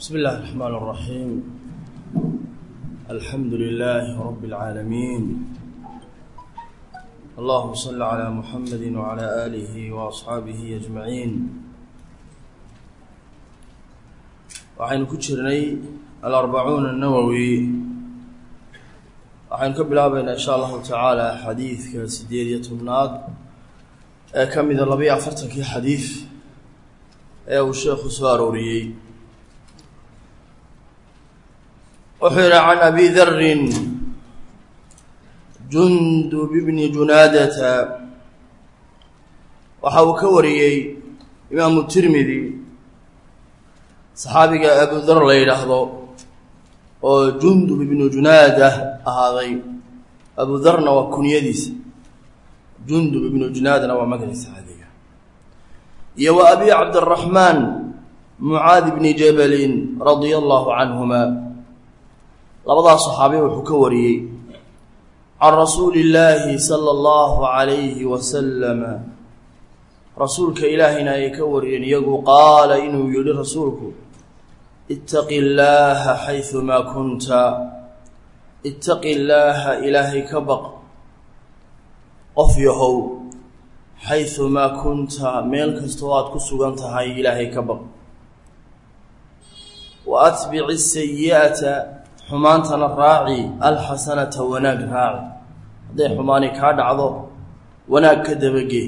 بسم الله الرحمن الرحيم الحمد لله رب العالمين اللهم صل على محمد وعلى آله وأصحaaبه أجمعين waxaynu ku jirnay aلأربacuun النawwي waxaynu ka bilaabaynaa in shاء allahu taعaalى xadiidka sideed iyo tobnaad ee ka mida labayo afartankii xadiid ee uu sheekhu soo arooriyey wuxuu yihi can abi darin jundub bni junaadata waxa uu ka wariyey imaamu tirmidi saxaabiga abu dar la yidhaahdo oo jundub ibnu junaada ahaaday abu darna waa kunyadiisa jundub ibnu junaadna waa magaciisa caadiga iyo wa abi cabdiraxmaan mucaadi bni jabalin radia allahu canhuma labadaas saxaabi wuxuu ka wariyey can rasuuli illaahi sala allahu calayhi wasalama rasuulka ilaahayna ayay ka wariyeen iyagu qaala inuu yihi rasuulku ittaqi illaaha xaydumaa kunta ittaqi illaaha ilaahay ka baq qof yahow xaydumaa kunta meel kastoo aad ku sugan tahay ilaahay ka baq wa atbici sayi'ata xumaantana raaci alxasanata wanaag raaci hadday xumaani kaa dhacdo wanaag ka dabagee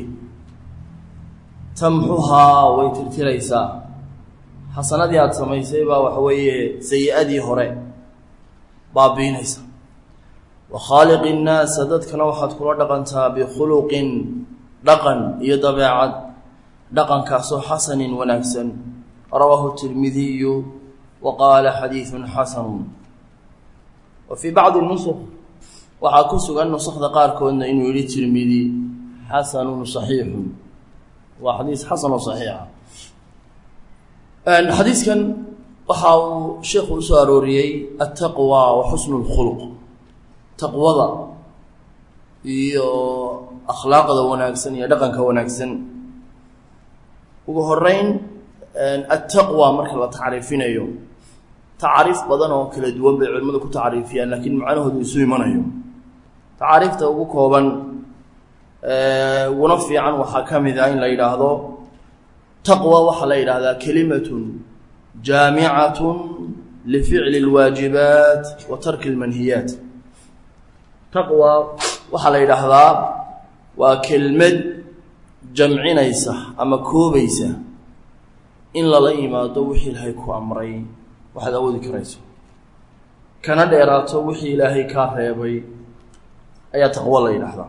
tamxuhaa way tirtiraysaa xasanadii aada samaysay baa waxa weeye sayi-adii hore baabiinaysa wa khaaliqi innaasa dadkana waxaad kula dhaqantaa bikhuluqin dhaqan iyo dabeecad dhaqankaasoo xasanin wanaagsan rawaahu tirmidiyu wa qaala xadiidun xasanun wa fii bacdi nusuk waxaa ku sugan nusakda qaarkoodna inuu yihi tirmidi xasanun saxiixun waa xadiis xasan oo saxiixa xadiiskan waxa uu sheekhu usoo arooriyey altaqwa wa xusnu lkhuluq taqwada iyo akhlaaqda wanaagsan iyo dhaqanka wanaagsan ugu horeyn altaqwa marka la tacriifinayo tacaariif badan oo kala duwan bay culimmadu ku tacriifiyaan laakiin macnahoodu isu imanayo tacaariifta ugu kooban uguna fiican waxaa ka mid ah in la yidhaahdo taqwa waxaa la yidhaahdaa kelimatun jaamicatun lificli اlwaajibaat wa tarki اlmanhiyaat taqwa waxaa la yidhaahdaa waa kelmad jamcinaysa ama koobaysa in lala yimaado wixii ilaahay ku amray waxaad awoodi karayso kana dheeraato wixii ilaahay kaa reebay ayaa taqwo la yidhaahdaa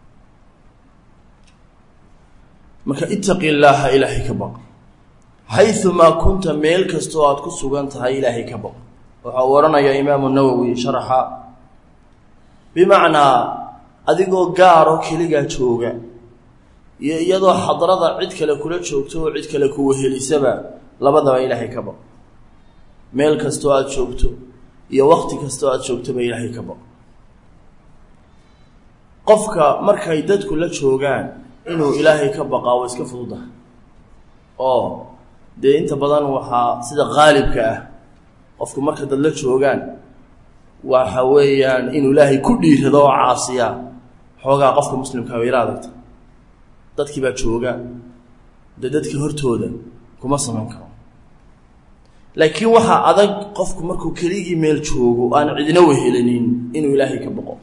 marka itaqi illaaha ilaahay ka baq xayumaa kunta meel kastoo aad ku sugan tahay ilaahay ka baq waxa uu odhanayaa imaamu nawowi sharaxa bimacnaa adigoo gaaro keligaa jooga iyo iyadoo xadrada cid kale kula joogto oo cid kale kuwahelisaba labadaba ilaahay ka baq meel kastoo aada joogto iyo wakti kastoo aada joogtoba ilaahay ka baq qofka markay dadku la joogaan inuu ilaahay ka baqaa waa iska fududaha oo dee inta badan waxaa sida qaalibka ah qofku marka dad la joogaan waxa weeyaan inuu ilaahay ku dhiirado oo caasiya xoogaa qofka muslimkaa wayla adagta dadkii baa jooga dee dadkii hortooda kuma samayn karo laakiin waxaa adag qofku markuu keligii meel joogo aan cidina wehelanin inuu ilaahay ka baqo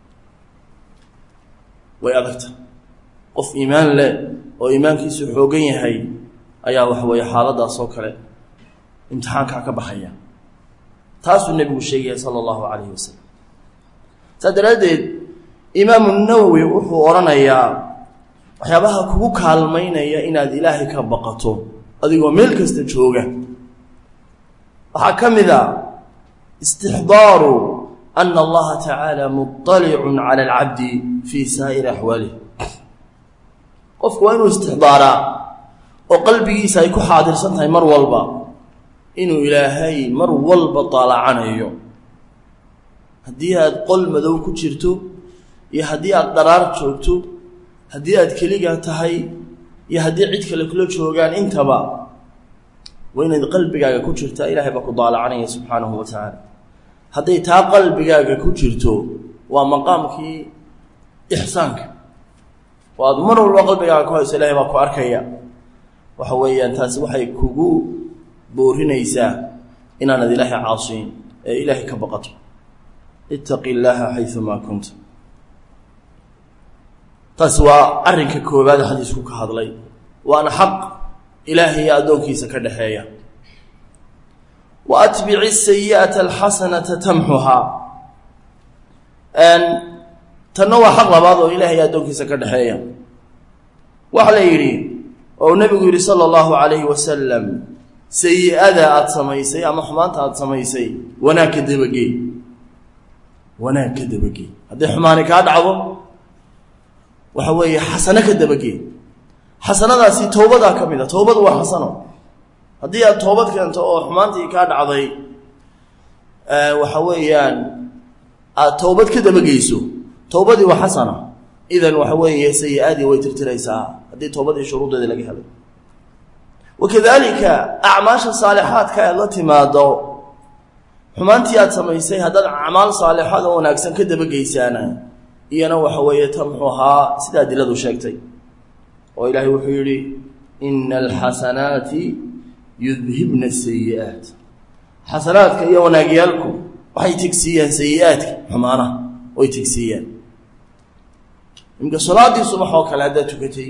way adagta qof iimaan leh oo iimaankiisu xoogan yahay ayaa waxa weeye xaaladaas oo kale imtixaankaa ka baxaya taasuu nebigu sheegaya sala allahu calayhi wasalam saas daraaddeed imaamu nawowi wuxuu odhanayaa waxyaabaha kugu kaalmaynaya inaad ilaahay ka baqato adigoo meel kasta jooga waxaa ka mid a istixdaaru ana allaha tacaala muطalicun cala alcabdi fii saa'iri axwaalih qofku waa inuu istixdaaraa oo qalbigiisa ay ku xaadirsan tahay mar walba inuu ilaahay mar walba daalacanayo haddii aad qol madow ku jirto iyo haddii aad dharaar joogto haddii aad keligaa tahay iyo haddii cid kale kula joogaan intaba waa inayd qalbigaaga ku jirtaa ilaahay baa ku daalacanaya subxaanahu wa tacaala hadday taa qalbigaaga ku jirto waa maqaamkii ixsaanka oo aada mar walba qalbigaaga ku hayso ilahay baa ku arkaya waxa weeyaan taasi waxay kugu boorinaysaa inaanad ilaahay caasiyin ee ilaahay ka baqato ittaqi illaaha xayumaa kunta taasi waa arrinka koowaad xadiisku ka hadlay waana xaq ilaahay iyo addoonkiisa ka dhexeeya wa atbici sayi'ata alxasanata tamxuhaa tanna waa xaq labaad oo ilaahay iyo addoonkiisa ka dhexeeya waxa la yidhi oo nebigu yidhi sala allahu calayhi wasalam sayi-ada aada samaysay ama xumaanta aada samaysay wanaag ka dabagee wanaag ka dabagee hadday xumaani kaa dhacdo waxa weeye xasano ka dabagee xasanadaasi towbadaa ka mid a towbadu waa xasano haddii aad toobad keento oo xumaantii kaa dhacday waxa weeyaan aada towbad ka dabageyso towbadii waa xasana idan waxa weeye sayi-adii way tirtiraysaa haddii toobadii shuruudeedii laga helay wakadalika acmaasha saalixaadka aad la timaado xumaantii aad samaysay haddaad acmaal saalixaad oo wanaagsan ka dabageysaana iyana waxa weeye tamxuhaa sida adiladu sheegtay oo ilaahay wuxuu yidhi ina alxasanaati yudhibna sayi-aat xasanaadka iyo wanaagyaalku waxay tegsiiyaan sayi-aadka xumaanaha way tegsiiyaan imka salaadii subax oo kale haddaad tukatay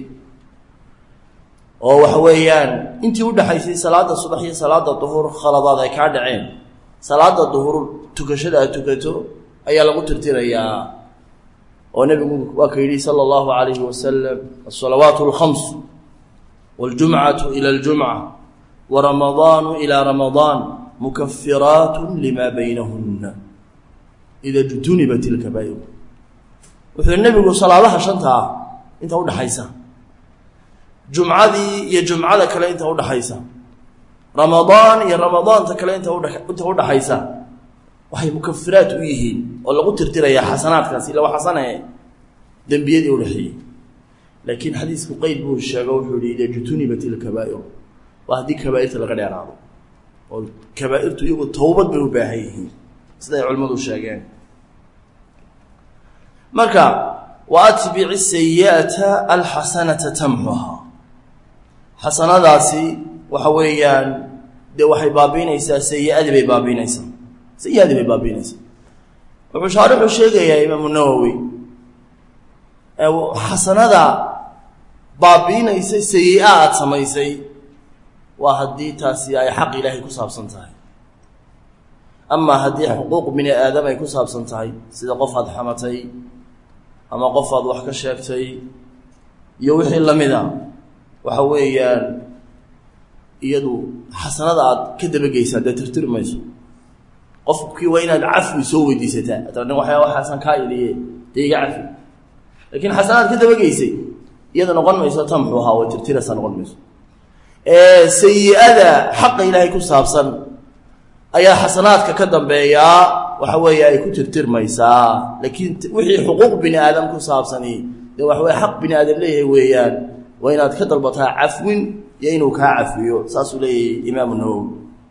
oo waxa weeyaan intii udhaxaysay salaada subax iyo salaada duhur khaladaad ay kaa dhaceen salaada duhur tukashada aad tukato ayaa lagu tirtirayaa oo nebigu waa ka yidhi sala allahu calayhi wasalam asalawaat alkhams waاljumcatu ila اljumca waramadaanu ilaa ramadaan mukafiraat lima baynahuna ida jtunibat ilkabaa'ir wuxuu nebigu salaadaha shanta ah inta udhaxaysa jumcadii iyo jumcada kale inta udhaxaysa ramadaan iyo ramadaanta kale inta udha inta udhaxaysa waxay mukafiraat u yihiin oo lagu tirtirayaa xasanaadkaasi ila waa xasane dembiyadii udhaxeeyey laakiin xadiisku qeyd buu sheego wuxuu yihi ida jutunibat ilkabaa'ir waa haddii kabaairta laga dheeraado oo kabaairtu iyagu towbad bay u baahan yihiin siday culimmadu sheegeen marka wa atbici sayi'ata alxasanata tamxuhaa xasanadaasi waxa weeyaan dee waxay baabiinaysaa sayi-adii bay baabiinaysaa sayi-adii bay baabiinaysaa wuxuu shaarixu sheegayaa imaamu nawowi xasanada baabiinaysa sayi-a aada samaysay waa haddii taasi ay xaq ilaahay ku saabsan tahay amaa haddii xuquuq bini aadam ay ku saabsan tahay sida qof aada xamatay ama qof aad wax ka sheegtay iyo wixii lamida waxa weeyaan iyadu xasanada aad ka dabageysaa dee tirtiri mayso qofkii waa inaad cafwi soo weydiisataa atana waxyaa waxaasan kaa iliye dee iga cafi laakiin xasanaad ka dabageysay iyada noqon mayso tamxu ahaa way tirtiraysaa noqon mayso sayi-ada xaqa ilaahay ku saabsan ayaa xasanaadka ka dambeeyaa waxa weeye ay ku tirtirmaysaa laakiin wixii xuquuq bini aadam ku saabsani dee waxa weye xaq bini aadam leeyahay weeyaan waa inaad ka dalbataa cafwin iyo inuu kaa cafiyo saasuu leeyahay imaamu nawowi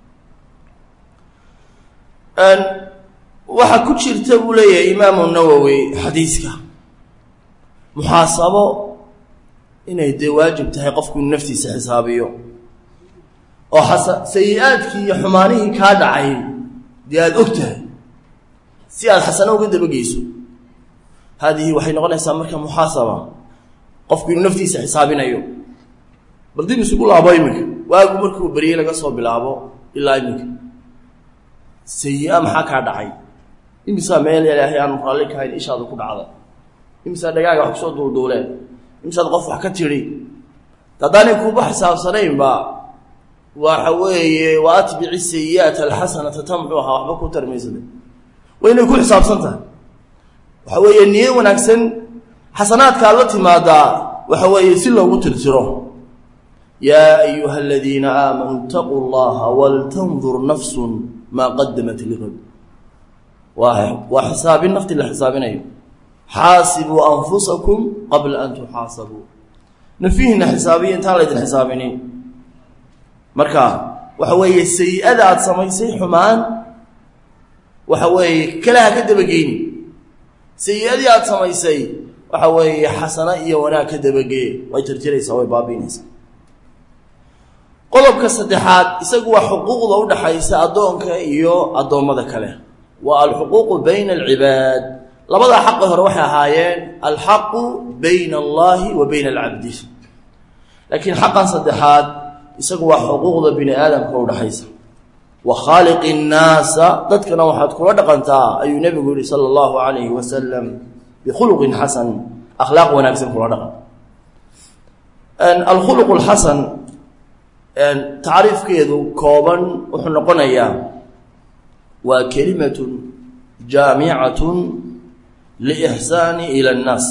waxaa ku jirta buu leeyahay imaamu nawowi xadiiska muxaasabo inay dee waajib tahay qofku inu naftiisa xisaabiyo oo xasa sayi-aadkii iyo xumaanihii kaa dhacay dee aada og tahay si aada xasano uga dabageyso haadihi waxay noqonaysaa marka muxaasaba qofku inuu naftiisa xisaabinayo bal dib isugu laabo iminka waagu markuu beryey laga soo bilaabo ilaa iminka sayi-a maxaa kaa dhacay imisaa meel ilaahay aanu raalli kahayn ishaada ku dhacda imisaa dhagaaga wax kusoo duulduuleen imisaad qof wax ka tidhi haddaanay kuuba xisaabsanaynba waxa weeye wa atbici sayi'aata alxasanata tamxuha waxba ku tarmaysada waa inay ku xisaabsan tahay waxa weeye niyo wanaagsan xasanaadka aad la timaadaa waxa weeye si loogu tirtiro yaa ayuha aladiina aamanuu itaquu llaha waltandur nafsun maa qadamat ligad waa waa xisaabin nafti la xisaabinayo xaasibuu anfusakum qabla an tuxaasabuu nafihina xisaabiya intaan laydin xisaabinin marka waxa weeye sayi-ada aada samaysay xumaan waxa weeye kalaha ka dabageyni sayi-adii aada samaysay waxa weeye xasano iyo wanaag ka dabagee way tirtiraysaa way baabiinaysaa qodobka saddexaad isagu waa xuquuqda u dhaxaysa addoonka iyo addoommada kale waa alxuquuqu bayna alcibaad labadaa xaqi hore waxay ahaayeen alxaqu bayna allahi wa bayna alcabdi laakiin xaqan saddexaad isagu waa xuquuqda bini aadamka u dhaxaysa wa khaaliqi nnaasa dadkana waxaad kula dhaqantaa ayuu nebigu yihi sala allahu calayhi wasalam bikhuluqin xasan akhlaaq wanaagsan kula dhaqan alkhuluq lxasan tacriifkeedu kooban wuxuu noqonayaa waa kelimatun jaamicatun liixsaani ila annaas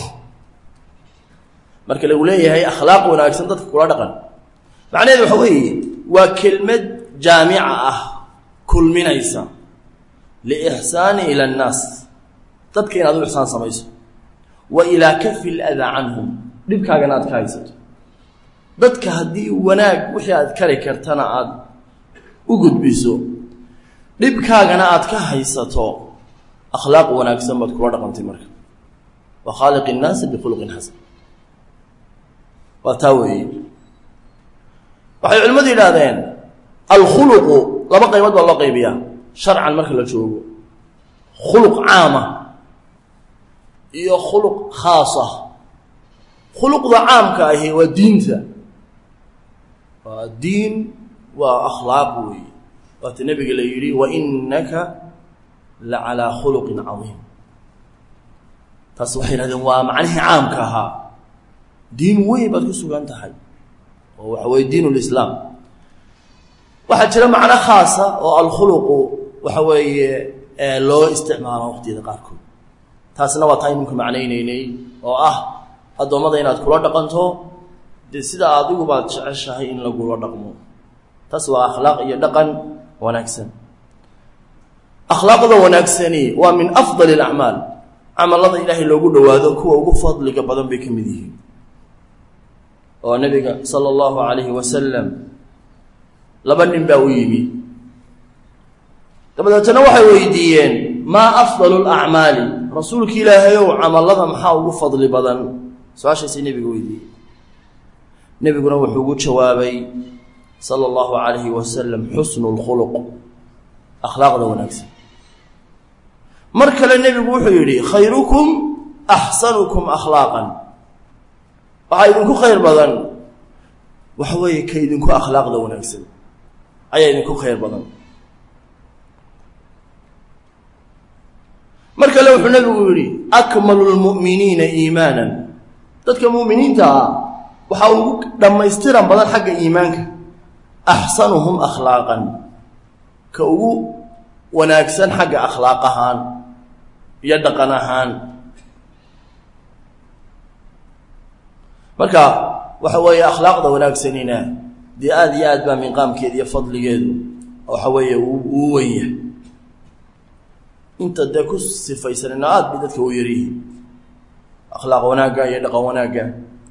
marka lagu leeyahay akhlaaq wanaagsan dadka kula dhaqan macnaheedu waxa weeye waa kelmad jaamica ah kulminaysa liixsaani ila annaas dadka inaad u ixsaan samayso wa ilaa kafi ladaa canhum dhibkaagana aad ka haysato dadka haddii wanaag wixii aad kari kartana aada u gudbiso dhibkaagana aad ka haysato akhlaaq wanaagsan baad kula dhaqantay marka wa khaaliqi innaasi bikhuluqin xasan waa taa weeye waxay culimmadu yidhaahdeen alkhuluqu laba qaybood baa loo qaybiyaa sharcan marka la joogo khuluq caama iyo khuluq khaasa khuluqda caamka ahi waa diinta waa diin waa akhlaaq weeye waata nebiga la yidhi wa innaka la calaa khuluqin cadiim taas waxay yidhahdeen waa macnihii caamka ahaa diin weyn baad ku sugan tahay oo waxa weye diin lislaam waxaa jira macno khaasa oo alkhuluqu waxa weeye loo isticmaalo waqtiyada qaarkood taasna waa taa iminka macnaynaynay oo ah addoommada inaad kula dhaqanto dee sida adigu baad jeceshahay in lagula dhaqmo taas waa akhlaaq iyo dhaqan wanaagsan akhlaaqda wanaagsani waa min afdali alacmaal camalada ilaahay loogu dhowaado kuwa ugu fadliga badan bay ka mid yihiin oo nabiga sala allahu calayhi wasalam laba nin baa u yimi dabadeetana waxay weydiiyeen maa afdalu lacmaali rasuulka ilaahayow camalada maxaa ugu fadli badan su-aashaasay nebiga weydiiyey nebiguna wuxuu ugu jawaabay sala allahu calayhi wasalam xusnu lkhuluq akhlaaqda wanaagsan mar kale nebigu wuxuu yidhi khayrukum axsanukum akhlaaqan waxaa idinku khayr badan waxa weeye ka idinku akhlaaqda wanaagsan ayaa idinku khayr badan mar kale wuxuu nebigu yidhi akmalu lmu'miniina iimaanan dadka mu'miniinta ah waxaa ugu dhammaystiran badan xagga iimaanka axsanuhum akhlaaqan ka ugu wanaagsan xagga akhlaaq ahaan iyo dhaqan ahaan marka waxa weeye akhlaaqda wanaagsanina dee aada iyo aad baa minqaamkeeda iyo fadligeedu waxa weeye uu wen yahay inta dee ku sifaysanina aada bay dadka u yaryihiin akhlaaq wanaagga iyo dhaqan wanaagga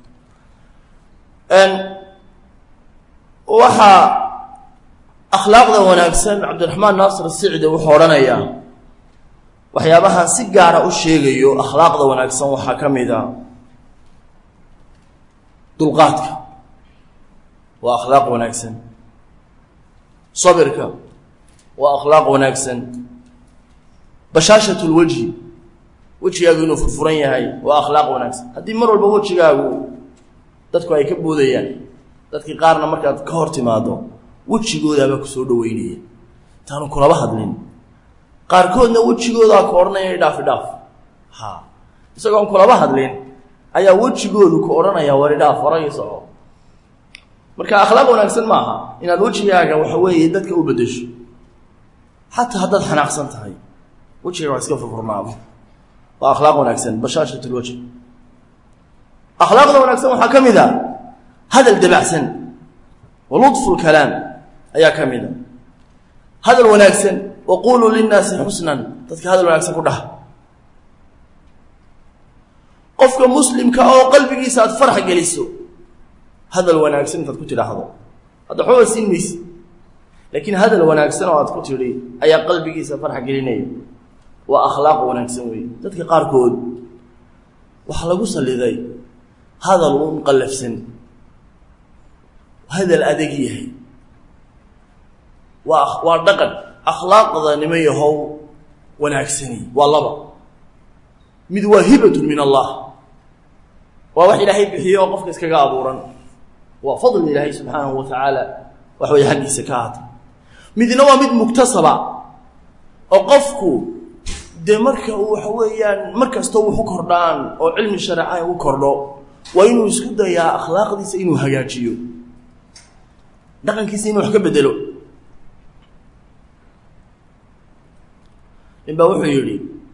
waxaa akhlaaqda wanaagsan cabdiraxmaan naasir sicdi wuxuu odhanayaa waxyaabahan si gaara u sheegayo akhlaaqda wanaagsan waxaa ka mid a dulqaadka waa akhlaaq wanaagsan sabirka waa akhlaaq wanaagsan bashaashat lwejhi wejigaagu inuu furfuran yahay waa akhlaaq wanaagsan haddii mar walba wejigaagu dadku ay ka boodayaan dadkii qaarna markaad ka hor timaado wejigoodaabaa kusoo dhaweynaya intaanu kulaba hadlin qaarkoodna wejigoodaa ku odhanaya idhaaf idhaaf ha isagoon kulaba hadlin ayaa wejigoodu ku odhanaya war idhaaf horay soco marka akhlaaq wanaagsan maaha inaad wejigaaga waxa weeye dadka u bedesho xataa haddaad xanaaqsan tahay wejigaga waa iska furfurnaado waa akhlaaq wanaagsan bashaashat lwajh akhlaaqda wanaagsan waxaa ka mid a hadal dabacsan wa ludfu lkalaam ayaa ka mid a hadal wanaagsan wa quluu linnaasi xusnan dadka hadal wanaagsan ku dhaha qofka muslimka oo qalbigiisa aad farax geliso hadal wanaagsan intaad ku tidhaahdo hadda waxbaba siin mayse laakiin hadal wanaagsan oo aad ku tidhi ayaa qalbigiisa farxa gelinaya waa akhlaaq wanaagsan wey dadka qaarkood waxaa lagu saliday hadal un qallafsan hadal adag yahay waa waa dhaqan akhlaaqda nima yahow wanaagsani waa laba mid waa hibatun min allah waa wax ilaahay bixiyo oo qofka iskaga abuuran waa fadli ilaahay subxaanahu wa tacaala wax way xaggiisa ka ahaatay midna waa mid muktasaba oo qofku dee marka uu waxa weeyaan mar kastoo wuxu kordhaan oo cilmi shareecaha u kordho waa inuu isku dayaa akhlaaqdiisa inuu hagaajiyo dhaqankiisa inuu wax ka bedelo nin baa wuxuu yidhi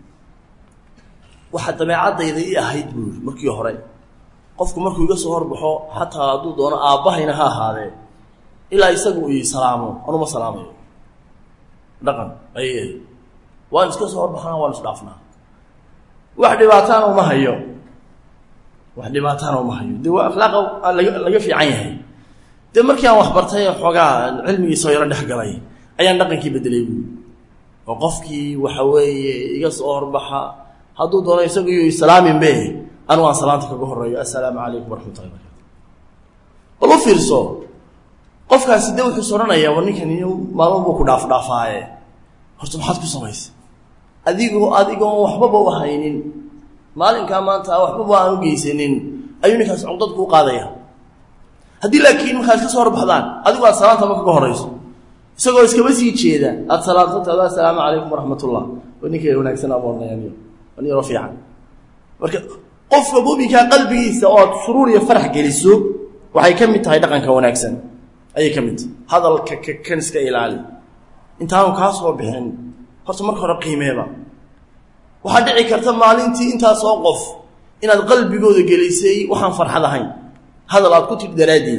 waxa dabeecaddayda i ahayd buu yidhi markii hore qofku markuu iga soo horbaxo xataa hadduu doono aabbahayna ha ahaadee ilaa isagu ii salaamo anuma salaamayo dhaqan ayay ahayd waan iska soo horbaxnaa waan isdhaafnaa wax dhibaataana uma hayo wax dhibaataana uma hayo dee waa akhlaaqa laga laga fiican yahay dee markii aan waxbartay xoogaa cilmigiisoo yaro dhex galay ayaan dhaqankii bedelay buui oo qofkii waxa weeye iga soo horbaxa hadduu doono isagu iyo islaaminbe anugu aan salaanta kaga horeeyo assalaamu calaykum waraxmatullahi barakatu bal u fiirso qofkaasi de wuxuus odhanayaa war ninkan maalmo buu ku dhaaf dhaafaaye horta maxaad ku samaysay adigoo adigoon waxbaba u haynin maalinkaa maanta waxbaba aan u geysanin ayuu ninkaas cuqdad kuu qaadaya haddii laakiin markaad ka soo horbaxdaan adigu aad salaanta ma kaga horayso isagoo iskaba sii jeeda aada salaanto taado assalaamu calaykum waraxmatullah wa ninka wanaagsan amoornayaaniyo wan yaroo fiican marka qofka muminkaa qalbigiisa oo aad suruur iyo farax geliso waxay ka mid tahay dhaqanka wanaagsan ayay ka mid tahay hadalka kakan iska ilaali intaanu kaa soo bixin horta marka hore qiimeeba waxaa dhici karta maalintii intaasoo qof inaad qalbigooda gelisay waxaan farxad ahayn hadal aad ku tidhi daraaddeed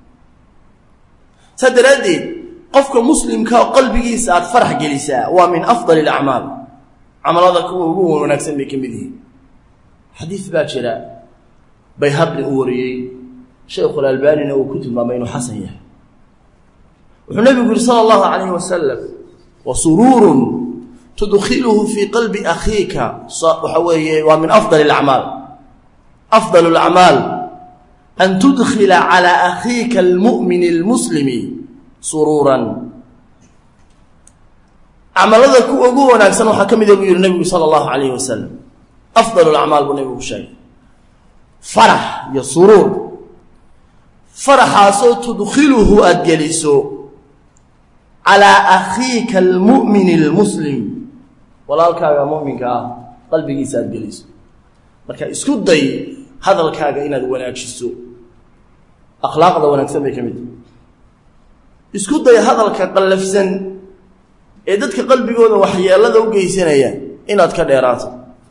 saa daraaddeed qofka muslimka oo qalbigiisa aad farax gelisaa waa min afdali alacmaal camalada kuwa ugu wanaagsan bay ka mid yihiin xadiid baa jira bayhaqi uu wariyey sheikhulalbaanina uu ku tilmaamay inuu xasan yahay wuxuu nebigu yihi sala allahu calayhi wasalam wa suruurun tudkhiluhu fii qalbi akhiika waxa weeye waa min afdali alacmaal afdal alacmaal an tudkhila calaa akhiika almu'mini almuslimi suruuran camalada kuwa ugu wanaagsan waxaa ka mida buu yihi nebigu sala allahu calayhi wasalam afdal alacmaal buu nebigu ku sheegay farax iyo suruur faraxaasoo tudkhiluhu aada geliso calaa akhiika almu'mini almuslim walaalkaaga mu'minka ah qalbigiisa aada geliso marka isku day hadalkaaga inaad wanaajiso akhlaaqda wanaagsan bay ka mid tahay isku day hadalka qallafsan ee dadka qalbigooda waxyeelada u geysanaya inaad ka dheeraato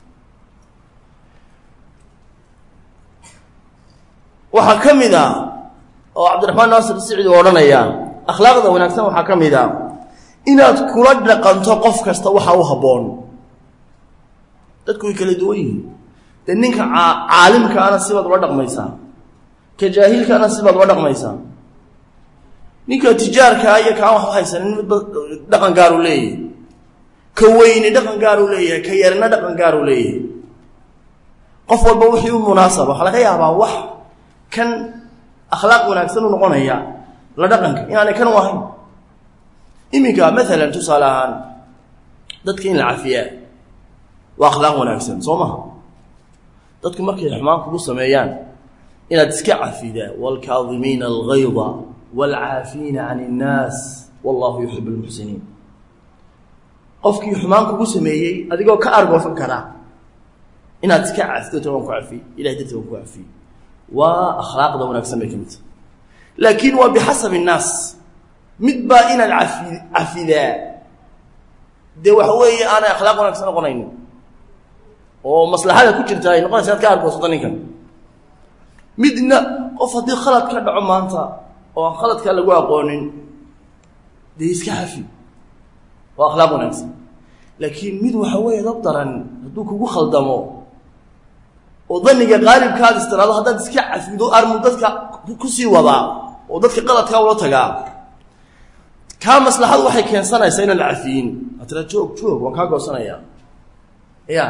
waxaa ka mid a oo cabdiraxmaan naasir sicid uu odhanaya akhlaaqda wanaagsan waxaa ka mid a inaad kula dhaqanto qof kasta waxa u habboon dadku way kala duwan yihiin dee ninka caalimkaana sibaad ula dhaqmaysaa ka jaahilkaana sibaad ula dhaqmaysaa ninka tijaarkaa iyo kaan wax haysanin midba dhaqan gaar uu leeyahay ka weyni dhaqan gaar uu leeyahay ka yarina dhaqan gaar uu leeyahay qof walba wixii u munaasaba waxaa laga yaabaa wax kan akhlaaq wanaagsan u noqonaya la dhaqanka inaanay kan u ahayn iminka maalan tusaale ahaan dadka in la cafiyaa waa akhlaaq wanaagsan soo maha dadku markay xumaan kugu sameeyaan inaad iska cafidaa waalkaadimiina algayda waalcaafiina can innaas wallahu yuxib lmuxsiniin qofkii xumaan kugu sameeyey adigoo ka argoosan karaa inaad iska cafito waan ku cafiy ilahay darti waan ku cafiy waa akhlaaqda wanaagsan bay ka mid tahay laakiin waa bixasabi innaas mid baa inaad cafi cafidaa dee waxa weeye aanay akhlaaq wanaagsan noqonaynin oo maslaxada ku jirta ay noqonaysa inaad ka argoosato ninkan midna qof haddii khalad ka dhaco maanta oo aan khaladkaa lagu aqoonin dee iska cafi waa akhlaaq wanaagsan laakiin mid waxa weeye dab daran hadduu kugu khaldamo oo daniga qaalibkaad istiraado haddaad iska cafido armu dadka kusii wadaa oo dadka qaladkaa ula tagaa kaa maslaxadu waxay keensanaysaa inaan la cafiyin waa tira joog joog waan kaa goosanayaa ya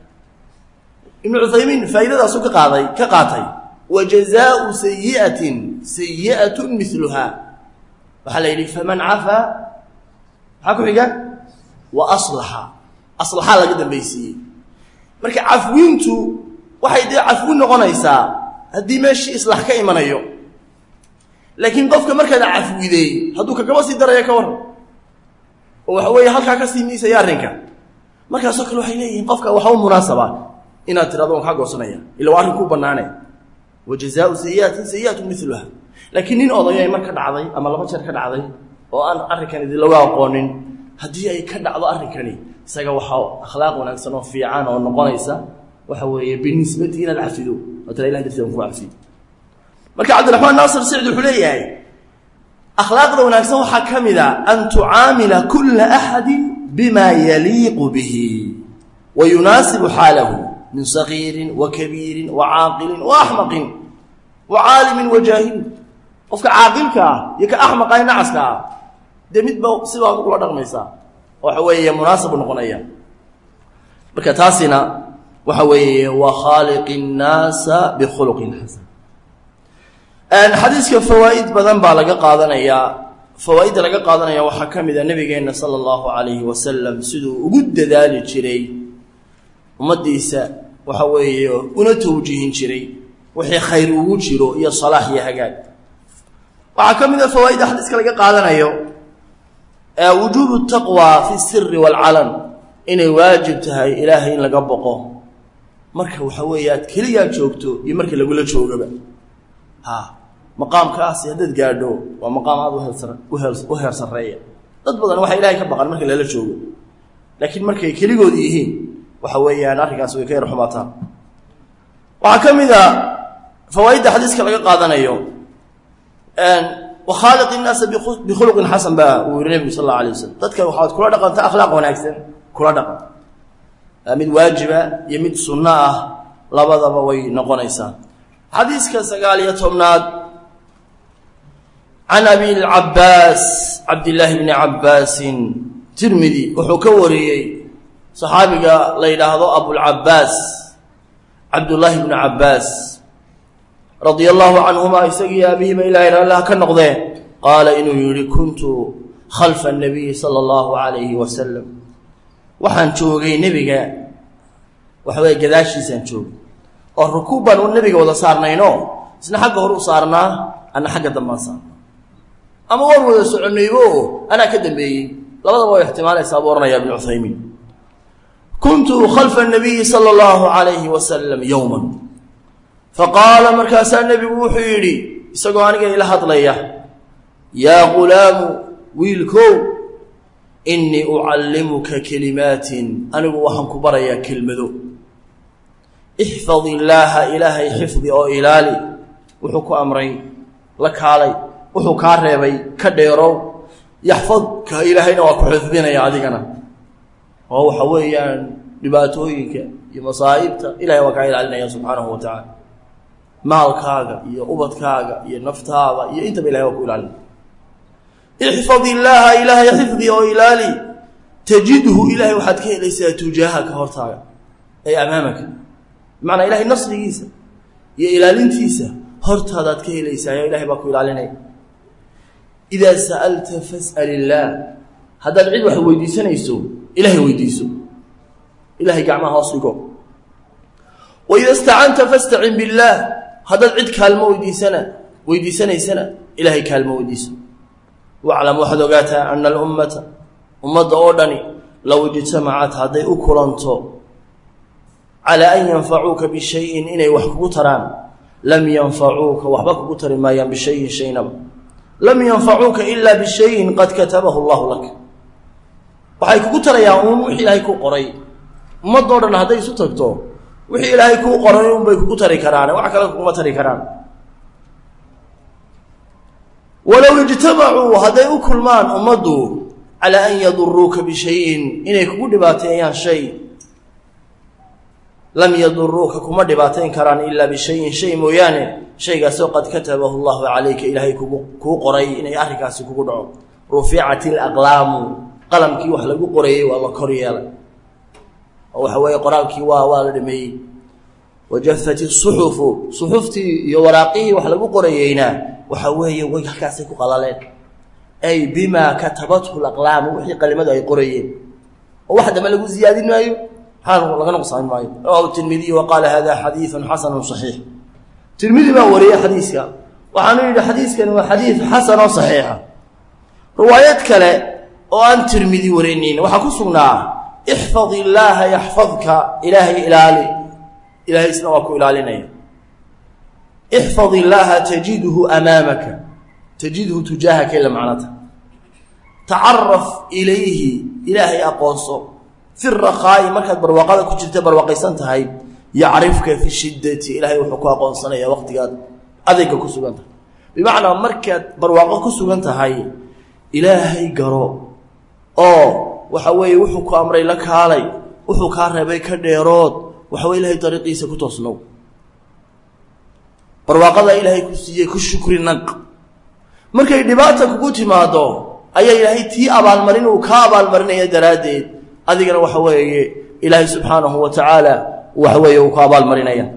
ibnu cuthaymiin faa'iidadaasu ka qaaday ka qaatay wa jazaau sayi'atin sayi'atun miluhaa waxaa la yidhi faman cafaa maxaa ku xiga wa aslaxa aslaxaa laga dambaysiiyey marka cafwiintu waxay dee cafwin noqonaysaa haddii meeshii islaax ka imanayo laakiin qofka markaad cafwiday hadduu kagaba sii daraya ka waran oo waxa weeye halkaa ka sii miisaya arrinka markaasoo kale waxay leeyihiin qofka waxa u munaasaba inaad tirado waan kaa goosanaya illa waa arrin kuu bannaane wa jazaau sayi'atin sayi'atu miluha laakiin nin odayay mar ka dhacday ama laba jeer ka dhacday oo aan arrinkan idinlaga aqoonin haddii ay ka dhacdo arrinkani isaga waxaa akhlaaq wanaagsan oo fiican oo noqonaysa waxa weeye binisbati inaad cafido oo tira ilah darteed aan ku cafiyo marka cabdiraxmaan naasir sicd wuxuu leeyahay akhlaaqda wanaagsan waxaa ka mid a an tucaamila kula axadi bima yaliiqu bihi wa yunaasibu xaalahu min sagiirin wa kabiirin wa caaqilin wa axmaqin wa caalimin wa jaahilin qofka caaqilka ah iyo ka axmaqa ee nacaska ah dee midba sibaad ugula dhaqmaysaa waxa weeye munaasabu noqonaya marka taasina waxa weeye wa khaaliqi الnaasa bikhuluqin xasan xadiiska fawaa'id badan baa laga qaadanayaa fawaa'idda laga qaadanaya waxaa ka mid a nabigeenna sala allahu calayhi wasalam siduu ugu dadaali jiray ummaddiisa waxa weeye una tawjiihin jiray wixii khayr ugu jiro iyo salaax iyo hagaag waxaa ka mid a fawaa'idda xadiiska laga qaadanayo wujuubu taqwa fi siri waalcalan inay waajib tahay ilaahay in laga boqo marka waxa weeye aad keligaa joogto iyo marka lagula joogaba ha maqaamkaasi haddaad gaadho waa maqaam aada u heer sarreeya dad badan waxay ilaahay ka baqan marka lala joogo laakiin markay keligood yihiin waxa weeyaan arrinkaas way ka yar xumaataan waxaa ka mid a fawaa'idda xadiiska laga qaadanayo wakhaaliq innaasa bikhuluqin xasan baa uu yihi nebigu sal alla alay wasalam dadka waxaad kula dhaqanta akhlaaq wanaagsan kula dhaqan mid waajiba iyo mid sunno ah labadaba way noqonaysaa xadiiska sagaal iyo tobnaad can abi lcabaas cabdillaahi bni cabbaasin tirmidi wuxuu ka wariyey saxaabiga la yidhaahdo abulcabaas cabdullaahi bni cabbaas radia allahu canhuma isagii aabihiiba ilahay raallah ka noqdee qaala inuu yihi kuntu khalfa nabiyi sala allahu calayhi wasalam waxaan joogay nebiga waxa weye gadaashiisaan joogay oo rukuub baan u nebiga wada saarnayno isna xagga hor u saarnaa anna xagga dambaan saarnaa ama waan wada soconaybo anaa ka dambeeyey labadaba way ixtimaalaysaa buu ohanaya ibnu cuthaymiin kuntu khalfa nabiyi sala allahu calayhi wasalam yowman faqaala markaasaa nebigu wuxuu yidhi isagoo aniga ila hadlaya yaa gulaamu wiilkow innii ucallimuka kelimaatin anigu waxaan ku barayaa kelmado ixfad illaaha ilaahay xifdi oo ilaali wuxuu ku amray la kaalay wuxuu kaa reebay ka dheerow yaxfadka ilaahayna waa ku xifdinaya adigana oo waxa weeyaan dhibaatooyinka iyo masaa'ibta ilahay waa kaa ilaalinaya subxaanahu wa tacaala maalkaaga iyo ubadkaaga iyo naftaada iyo intaba ilahay waa ku ilaalinaya ixfad illaaha ilaahay xifdi oo ilaali tajidhu ilahay waxaad ka helaysaa tujaahaka hortaaga ay amaamaka bimacnaa ilahay nasrigiisa iyo ilaalintiisa hortaadaad ka helaysaa ilahay baa ku ilaalinaya idaa sa'alta fas'al illaah haddaad cid wax weydiisanayso ilahay weydiiso ilahay gacmaha hoos dhigo wa ida istacanta fastacin billaah haddaad cid kaalmo weydiisana weydiisanaysana ilahay kaalmo weydiiso waclam waxaad ogaataa ana alummata ummadda oo dhani low ijtamacat hadday u kulanto calaa an yanfacuuka bishayin inay wax kugu taraan lam yanfacuuka waxba kugu tari maayaan bishayin shaynaba lam yanfacuuka ilaa bishayin qad katabahu allahu lak waxay kugu tarayaan uun wixii ilaahay kuu qoray ummadoo dhan hadday isu tagto wixii ilaahay kuu qoray unbay kugu tari karaan wax kale kuguma tari karaan walow ijtamacuu hadday u kulmaan ummaddu calaa an yaduruuka bishayin inay kugu dhibaateeyaan shay lam yaduruuka kuma dhibaateyn karaan ilaa bishayin shay mooyaane shaygaasoo qad katabahu llahu calayka ilaahay kugu kuu qoray inay arrinkaasi kugu dhaco ruficat alaqlaamu qalamkii wax lagu qorayey waa la kor yeelay oo waxa weeye qoraalkii waa waa la dhameeyey wajafat isuxufu suxuftii iyo waraaqihii wax lagu qorayeyna waxa weeye way halkaasay ku qalaleen ay bimaa katabathu laqlaamu wixii qalimadu ay qorayeen oo wax dambe lagu ziyaadin maayo maxaa laga nuqsaamin maayo rawahu tirmidiy wa qaala hada xadiiثun xasanu صaxiix tirmidi baa wariyey xadiiska waxaanu yidhi xadiiskani waa xadiid xasan oo صaxiixa riwaayad kale oo aan tirmidi warinin waxaa ku sugnaa ixfad illaaha yaxfadka ilaahay ilaali ilahay isna waa ku ilaalinaya ixfad illaaha tajidhu amaamaka tajidhu tujaahaka ila macnata tacaraf ilayhi ilaahay aqoonso fi rakaa'i markaad barwaaqada ku jirta barwaaqaysan tahay yacrifka fi shiddati ilaahay wuxuu ku aqoonsanaya waqtigaad adayga ku sugan tahay bimacnaa markaad barwaaqo ku sugan tahay ilaahay garo oo waxa weeye wuxuu ku amray la kaalay wuxuu kaa reebay ka dheerood waxa weye ilahay dariiqiisa ku toosnow barwaaqada ilaahay ku siiyey ku shukri naq markay dhibaata kugu timaado ayaa ilaahay tii abaalmarin uu kaa abaalmarinaya daraaddeed adigana waxa weeye ilaahay subxaanahu wa tacaala waxa weeye uu ku abaalmarinaya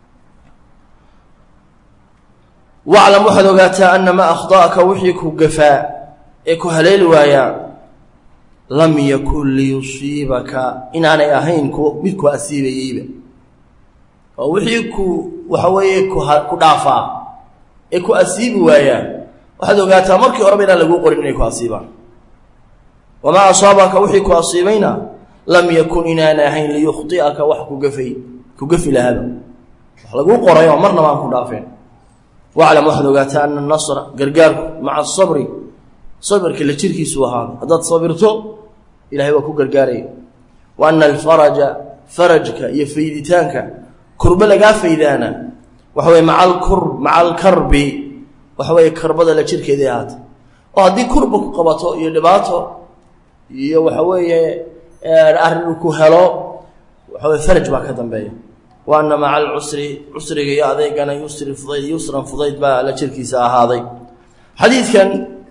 waclam waxaad ogaataa ana maa akhda'aka wixii ku gafaa ee ku haleeli waayaa lam yakun liyusiibaka inaanay ahayn ku mid ku asiibayeyba oo wixii ku waxa weeye ku dhaafaa ee ku asiibi waayaa waxaad ogaataa markii horeba inaan laguu qorin inay ku asiibaan wamaa asaabaka wixii ku asiibayna lam yakun inaanay ahayn liyukhdi'aka wax ku gafay ku gafi lahaaba wax laguu qoray oo marnaba aan ku dhaafeen waclam waxaad ogaataa ana nasra gargaarku maca asabri sabirka la jirkiisu ahaada haddaad sabirto ilahay waa ku gargaaraya wa ana alfaraja farajka iyo fayditaanka kurbo lagaa faydaana waxa weye maca alkur maca alkarbi waxa weeye karbada la jirkeedii ahaata oo haddii kurba ku qabato iyo dhibaato iyo waxa weeye arrin ku helo waxa weye faraj baa ka dambeeya wa ana maca alcusri cusriga iyo adeegana yusri fudayd yusran fudayd baa la jirkiisa ahaaday xadiidkan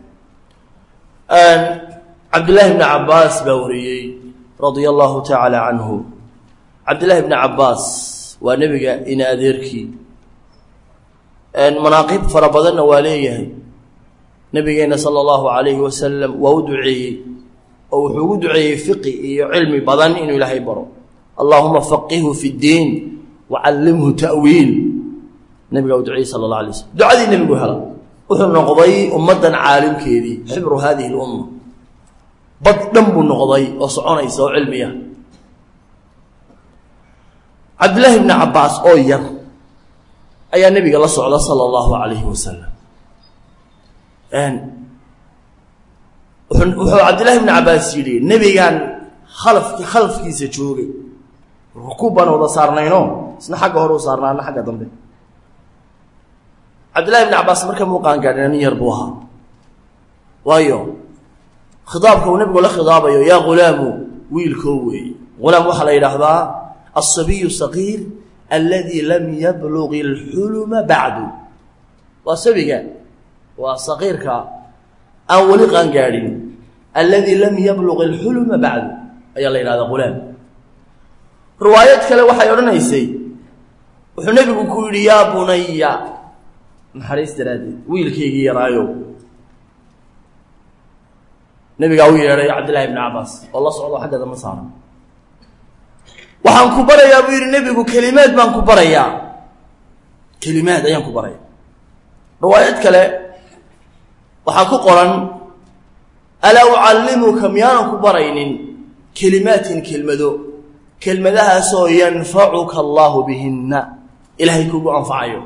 cabdillaahi bni cabaas baa wariyey radia allahu tacaala canhu cabdillaahi bni cabaas waa nebiga ina adeerkii manaaqib fara badanna waa leeyahay nebigeenna sala allahu calayhi wasalam waa u duceeyey oo wuxuu ugu duceeyey fiqi iyo cilmi badan inuu ilaahay baro allaahuma faqihhu fi ddiin wacallimhu ta'wiil nebigaa u duceeyey sala allah alay slm ducadii nebigu hela wuxuu noqday ummaddan caalimkeedii xibru hadihi lumma bad dhan buu noqday oo soconaysa oo cilmiya cabdillaahi bni cabbaas oo yar ayaa nebiga la socda sala allahu calayhi wasalam wuxuu cabdillahi bni cabbaas yidhi nebigaan khalafki khalafkiisa joogay rukuub baan wada saarnayno isna xagga hore u saarnaa ana xagga dambe cabdillahi bni cabbaas marka muuqaan gaadhina nin yar buu ahaa waayo khidaabka uu nebigu la khidaabayo yaa ghulaamu wiilkoo weeye ghulaam waxaa la yidhaahdaa alsabiyu saqiir alladii lam yabluq ilxuluma bacdu waa sabiga waa saqiirka aan weli qaan gaadhin alladii lam yabluq ilxuluma bacdu ayaa la yidhahdaa ghulaam riwaayad kale waxay odhanaysay wuxuu nebigu ku yidhi yaa bunaya naxariis daraaddeed wiilkaygii yaraayo nebigaa u yeedhay cabdillahi bni cabaas oo la socdo xagga dama saara waxaan ku barayaa buu yidhi nebigu kelimaad baan ku barayaa kelimaad ayaan ku baraya riwaayad kale waxaa ku qoran alaa ucallimuka miyaanan ku baraynin kelimaatin kelmado kelmadahaasoo yanfacuka allaahu bihinna ilaahay kugu anfacayo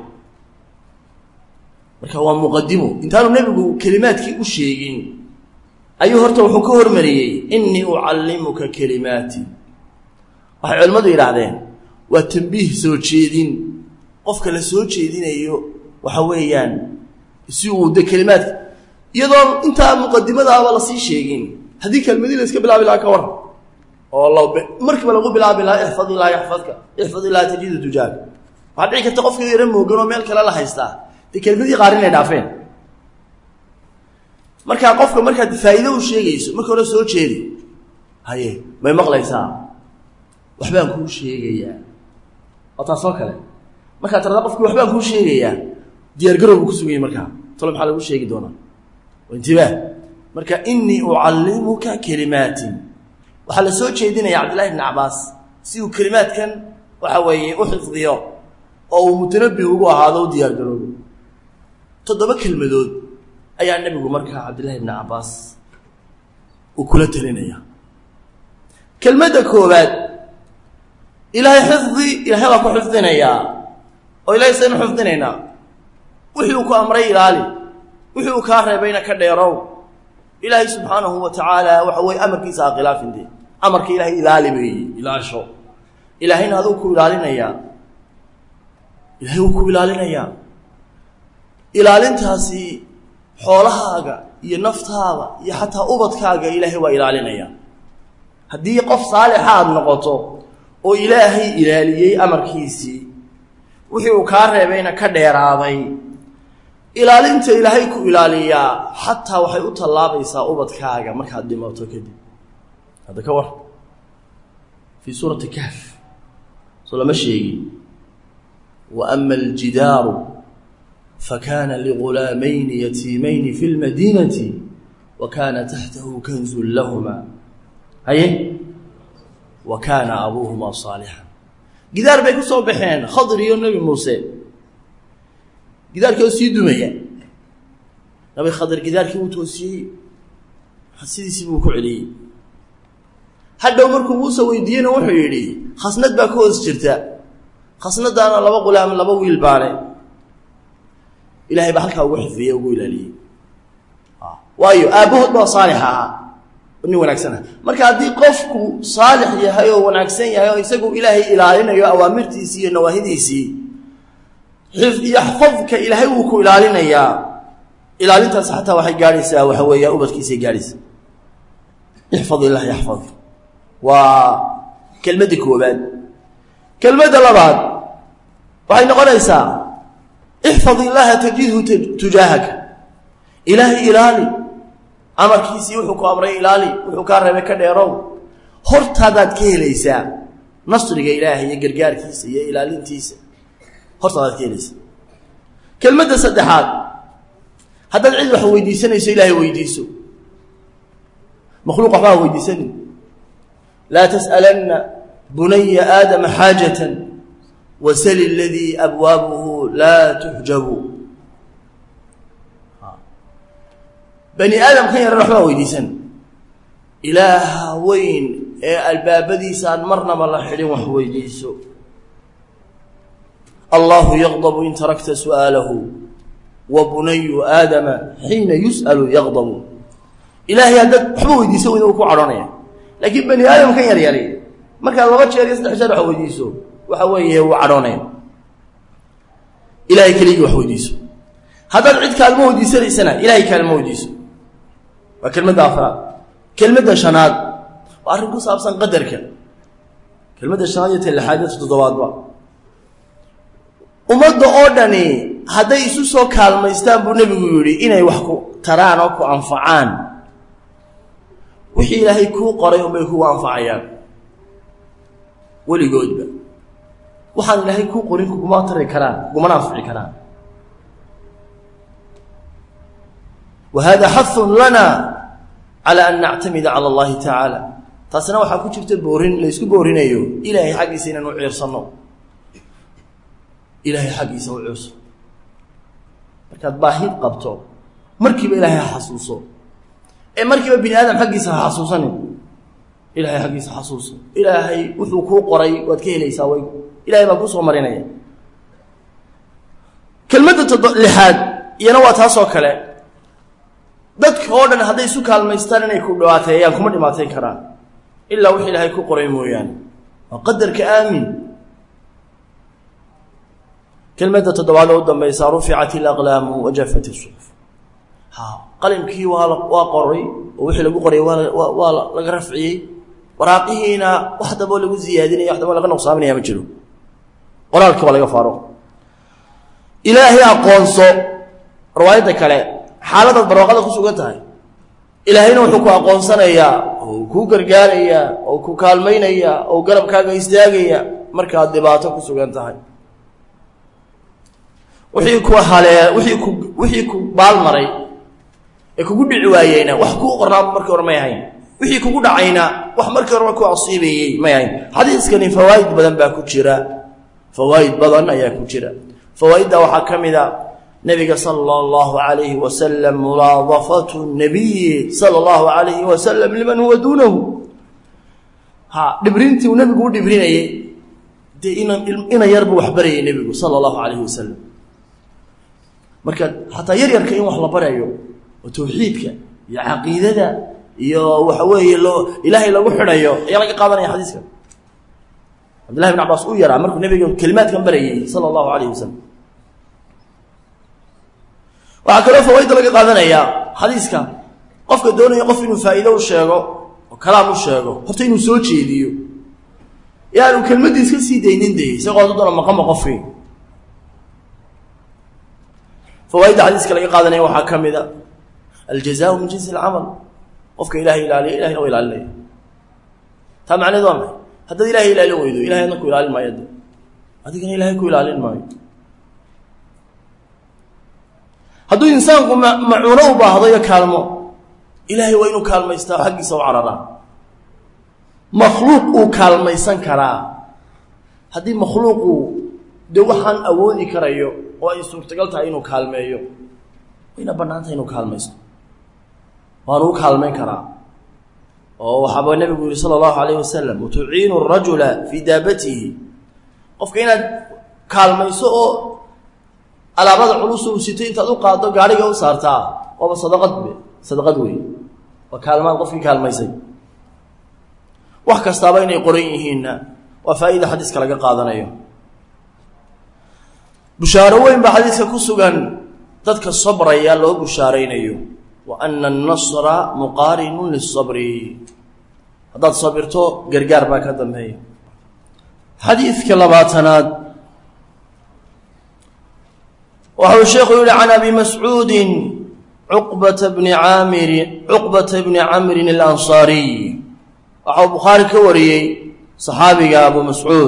marka waa muqadimo intaanu nebigu kelimaadkii u sheegin ayuu horta wuxuu ka hormariyey innii ucallimuka kelimaati waxay culimmadu yidhaahdeen waa tambiih soo jeedin qofka la soo jeedinayo waxa weeyaan si uu de kelimaadka iyadoon intaa muqadimadaaba lasii sheegin haddii kelmadii la iska bilaabi lahaa ka waran oo la markiiba lagu bilaabi lahaa ixfad illaa yaxfadka ixfad illaa tajidu tujaaga waxaa dhici karta qofka yaro moogan oo meel kale la haystaa dee kelmadii qaar inay dhaafeen markaa qofka markaad faa'iido u sheegayso marka hore soo jeedi haye may maqlaysaa waxbaan kuu sheegayaa waa taasoo kale markaa tarada qofkii waxbaan kuu sheegayaa diyaargarow buu ku sugayay markaa talo maxaa lagu sheegi doonaa intibaah marka inii ucallimuka kelimaatin waxaa la soo jeedinaya cabdillahi bn cabaas si uu kelimaadkan waxa weeye u xifdiyo oo uu mutanabih ugu ahaado u diyaargaroobo toddoba kelmadood ayaa nebigu markaa cabdillahi bni cabaas uu kula telinaya kelmadda koowaad ilaahay xifdi ilaahay waa ku xifdinayaa oo ilahay saynu xifdinaynaa wixii uu ku amray ilaali wixii uu kaa reebayna ka dheerow ilaahay subxaanahu wa tacaala waxa weye amarkiisa ha khilaafin dee amarka ilaahay ilaali weeye ilaasho ilaahayna aduu ku ilaalinayaa ilaahay wuu ku ilaalinayaa ilaalintaasi xoolahaaga iyo naftaada iyo xataa ubadkaaga ilaahay waa ilaalinaya haddii qof saalixa aada noqoto oo ilaahay ilaaliyey amarkiisii wixii uu kaa reebayna ka dheeraaday ilaalinta ilaahay ku ilaaliyaa xataa waxay u tallaabaysaa ubadkaaga markaad dhimato kadib hadda ka war fii suurati kahf soo lama sheegin wa ama aljidaaru fakana ligulaamayni yatiimayni fi lmadiinati wa kaana taxtahu kanzun lahuma haye wa kaana abuuhuma saalixan gidaar bay ku soo baxeen khadir iyo nebi muuse gidaarkii oo sii dumaya nabi khadir gidaarkii uu toosiyey sidiisii buu ku celiyey hadhow markuu muuse weydiiyeyna wuxuu yidhi khasnad baa ka hoos jirta khasnadaana laba qulaam laba wiil baane ilahay baa halkaa ugu xifdiyey ugu ilaaliyey waayo aabbahood baa saalix ahaa nin wanaagsan ah marka haddii qofku saalix yahay oo wanaagsan yahay oo isagu ilaahay ilaalinayo awaamirtiisii iyo nawaahidiisii yaxfadka ilaahay wuu ku ilaalinayaa ilaalintaas xataa waxay gaadhaysaa waxa weeya ubadkiisay gaadhaysaa ixfad illah yaxfad waa kelmadda koobaad kelmadda labaad waxay noqonaysaa ixfad illaaha tajidhu tujaahaka ilaahay ilaali amarkiisii wuxuu ku amray ilaali wuxuu kaa reebay ka dheerow hortaadaad ka helaysaa nasriga ilaahay iyo gargaarkiisa iyo ilaalintiisa hortaadaad ka helaysaa kelmadda saddexaad haddaad cid wax weydiisanayso ilaahay weydiiso makhluuq waxbaa weydiisanin laa tas'alanna bunaya aadama xaajatan wasali aladii abwaabuhu laa tuxjabu bani aadamkan yaran waxbaa weydiisan ilaaha weyn ee albaabadiisaan marnaba la xidhin wax weydiiso allahu yaqdabu in tarakta su'aalahu wa bunayu aadama xiina yus'alu yaqdabu ilaahay haddaad waxba weydiiso weyda uu ku cadhoonaya laakiin bani aadamkan yar yari markaad laba jeer iyo saddex jeer wax weydiiso waxa weeye wuu cadhoonaya ilahay keligii wax weydiiso haddaad cid kaalmo weydiisanaysana ilahay kaalmo weydiiso waa kelmadda afraad kelmadda shanaad waa arrin ku saabsan qadarka kelmadda shanaad iyo ta lixaad iyo toddobaadba ummadda oo dhani hadday isu soo kaalmaystaan buu nebigu yidhi inay wax ku taraan oo ku anfacaan wixii ilaahay kuu qoray unbay kugu anfacayaan weligoodba waxaan ilaahay kuu qorin kuguma tari karaan kugumana anfici karaan wa hada xahun lana cala an nactamida cala allahi tacaala taasina waxaa ku jirta boorin la ysku boorinayo ilaahay xaggiisa inaan u ciirsanno ilaahay xaggiisa u ciirso markaad baahid qabto markiiba ilaahay ha xasuuso ee markiiba bini aadam xaggiisa ha xasuusanin ilaahay xaggiisa xasuuso ilaahay wuxuu kuu qoray waad ka helaysaa way ilahay baa kusoo marinaya kelmadda todo lixaad iyana waa taasoo kale dadka oo dhan hadday isu kaalmaystaan inay ku dhibaateeyaan kuma dhibaatayn karaan ilaa wix ilaahay ku qoray mooyaane waa qadarka aamin kelmadda toddobaad oo u dambaysa ruficat ilaqlaamu wajafat isuxuf ha qalimkii waa la waa qoray oo wixii lagu qoray waa waa laga rafciyey waraaqihiina wax damboo lagu ziyaadinaya wax damboo laga nuqsaaminaya ma jiro qoraalka waa laga faaro ilaahay aqoonso riwaayadda kale xaaladaad barwaaqada ku sugan tahay ilaahayna wuxuu ku aqoonsanayaa oo kuu gargaarayaa oo ku kaalmaynayaa oo garabkaaga istaagaya markaad dhibaato ku sugan tahay wixii ku halee wixii ku wixii ku baalmaray ee kugu dhici waayeyna wax kuu qornaaba markii hore may ahayn wixii kugu dhacayna wax markii horeba ku asiibayey may ahayn xadiiskani fawaa'id badan baa ku jira fawaa'id badan ayaa ku jira fawaa'idda waxaa ka mid a nabiga sala allahu calayhi wasalam mulaadafatu nabiyi sala allahu calayhi wasalam liman huwa duunahu ha dhibrintii uu nebigu u dhibrinayey dee ina ina yar buu waxbarayay nebigu sala allahu calayhi wasalam marka xataa yar yarka in wax la barayo oo tawxiidka iyo caqiidada iyo waxa weeye loo ilaahay lagu xidhayo ayaa laga qaadanaya xadiiska cabdillahi bin cabaas uu yaraa markuu nebiga kelimaadkan barayay sala allahu calayhi wasalam waxaa kaloo fawayda laga qaadanayaa xadiiska qofka doonaya qof inuu faa'iido u sheego oo kalaam u sheego horta inuu soo jeediyo yaanu kelmaddiis ka sii daynin de isagoo dadona maqanba qofkii fawaaidda xadiiska laga qaadanaya waxaa ka mid a aljazaau min jinsi alcamal qofka ilahay ilaaliya ilahayna waa ilaalinaya taa macneed waa maxay haddaad ilahay ilaalin weydo ilahay adna ku ilaalin maayo de adigana ilahay ku ilaalin maayo hadduu insaanku ma macuuno u baahdo iyo kaalmo ilaahay waa inuu kaalmaystaa oo xaggiisa u cararaa makhluuq uu kaalmaysan karaa haddii makhluuqu dee waxaan awoodi karayo oo ay suurtagal tahay inuu kaalmeeyo wayna bannaantahay inuu kaalmaysto waanu u kaalmayn karaa oo waxaaba nebigu yihi sala allahu calayh wasalam watuciinu arajula fii daabatihi qofka inaad kaalmayso oo alaabada culus uu sito intaad u qaaddo gaadhiga u saartaa waaba sadaqad be sadaqad wey waa kaalmaad qofkii kaalmaysay wax kastaaba inay qoran yihiinna waa faa'iida xadiiska laga qaadanayo bushaaro weyn baa xadiiska ku sugan dadka sabraya loo bushaaraynayo wa ana annasra muqaarinun lisabri haddaad sabirto gargaar baa ka dambeeya xadiidka labaatanaad waxau sheekhu yihi can abi mascuudin cuqbata bni caamiri cuqbata bni camrin alansaariy waxau bukhaari ka wariyey saxaabiga abu mascuud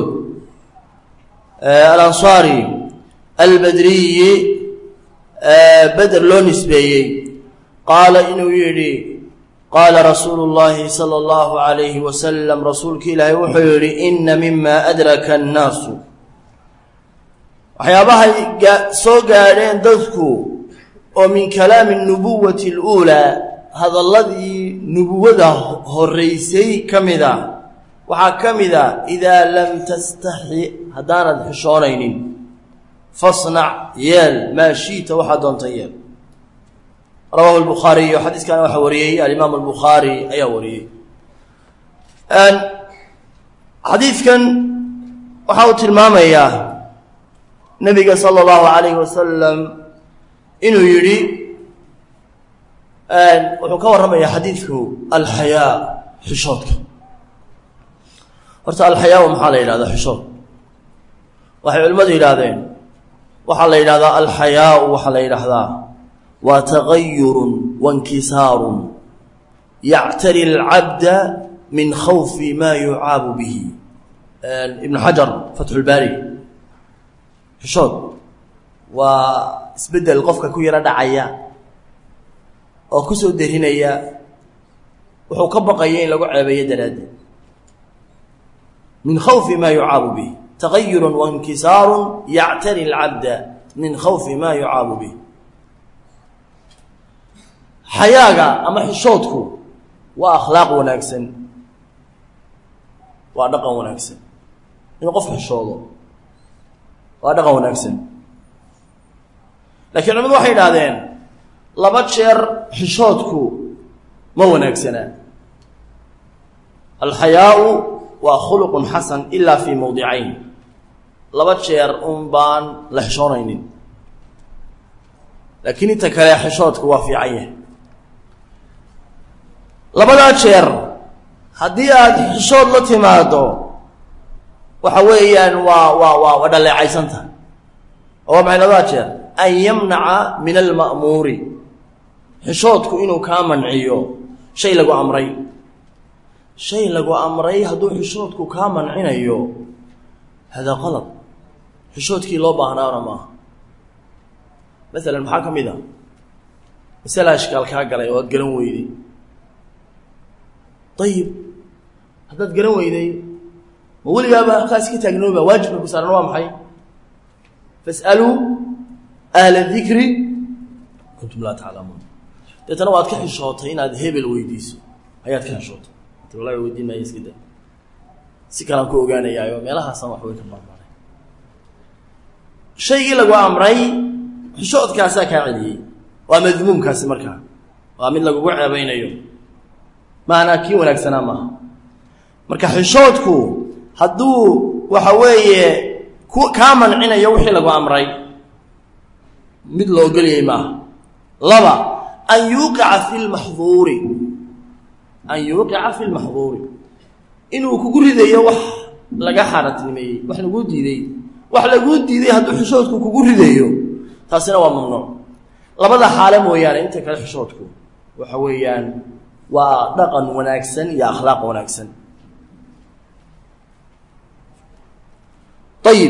alansaari albadriyi beder loo nisbeeyey qaala inuu yidhi qaala rasuulu llaahi sala allahu calayhi wasalam rasuulki ilaahay wuxuu yidhi ina mima adraka annaasu waxyaabahay soo gaadheen dadku oo min kalaami nubuwati aluulaa hadalladii nubuwada horraysay ka mid a waxaa ka mid a idaa lam tastaxi haddaanad xishoonaynin fasnac yeel maa shiita waxaa doonta yeel rawahu lbukhaariyu xadiiskana waxaa wariyey alimaam albukhaari ayaa wariyey xadiidkan waxa uu tilmaamayaa nabiga sala allahu calayhi wasalam inuu yidhi wuxuu ka warramayaa xadiidku alxayaa xishoodka horta alxayaau maxaa la yidhahdaa xishood waxay culimmadu yidhaahdeen waxaa la yidhahdaa alxayaau waxaa la yidhaahdaa waa tagayurun wainkisaarun yactari alcabda min khawfi maa yucaabu bihi ibnu xajar fatxulbaari xishood waa isbeddel qofka ku yaro dhacaya oo ku soo derinaya wuxuu ka baqaya in lagu ceebeeyo daraaddeed min khawfi maa yucaabu bihi tagayurun wainkisaarun yactari alcabda min khawfi maa yucaabu bih xayaaga ama xishoodku waa akhlaaq wanaagsan waa dhaqan wanaagsan inuu qof xishoodo waa dhaqan wanaagsan lakiin culimadu waxay idhaahdeen laba jeer xishoodku ma wanaagsanaa alxayaau waa khuluqun xasan ilaa fii mowdicayn laba jeer un baan la xishoonaynin laakiin inta kale xishoodku waa fiican yahay labadaa jeer haddii aada xishood la timaado waxa weeyaan waa waa waa waa dhaleecaysanta oo waa maxay labadaa jeer an yamnaca min alma'muuri xishoodku inuu kaa manciyo shay lagu amray shay lagu amray hadduu xishoodku kaa mancinayo hadaa qalad xishoodkii loo baahnaana maaha masalan maxaa ka mid a masala ashkaal kaa galay oo aad garan weyday ayib haddaad garan weyday ma weligaaba halkaas ka taagnooba waajibka ku saaran waa maxay fas'aluu ahla dikri kuntum laa taclamuun deetana waad ka xishootay inaad hebel weydiiso ayaad ka xishootay wallahi weydiin maayo iska da si kalaan ku ogaanayaayo meelahaasan wax way ka baarbaaray shaygii lagu amray xishoodkaasaa kaa celiyey waa madmuumkaasi markaa waa mid lagugu ceebaynayo maanaa kii wanaagsanaa maaha marka xishoodku hadduu waxa weeye ku kaa mancinayo wixii lagu amray mid la ogolyay maaha laba an yuuqica fi lmaxduuri an yuuqica fi lmaxduuri inuu kugu ridayo wax laga xaaraantinimeeyey wax laguu diiday wax laguu diiday hadduu xishoodku kugu ridayo taasina waa mamnuuc labada xaale mooyaane inta kale xishoodku waxa weeyaan waa dhaqan wanaagsan iyo akhlaaq wanaagsan ayib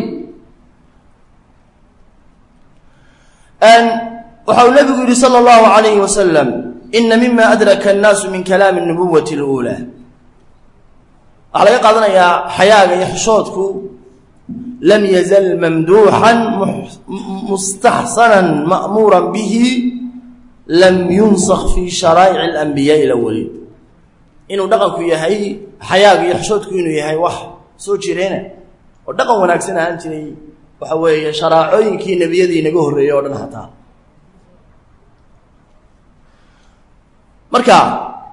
waxa uu nabigu yihi salى اllahu alayhi wasalam ina mima adraka الnaasu min kalaami الnubuwati اlأulى waxaa laga qaadanayaa xayaaga iyo xishoodku lam yazal mamduuxan mustaxsana ma'muura bihi lam yunsak fi sharaa'ic اlanbiyaai اlawaliin inuu dhaqanku yahay xayaaga iyo xishoodku inuu yahay wax soo jireena oo dhaqan wanaagsan ahaan jiray waxa weeye sharaacooyinkii nebiyadii inaga horreeyey oo dhan hataa marka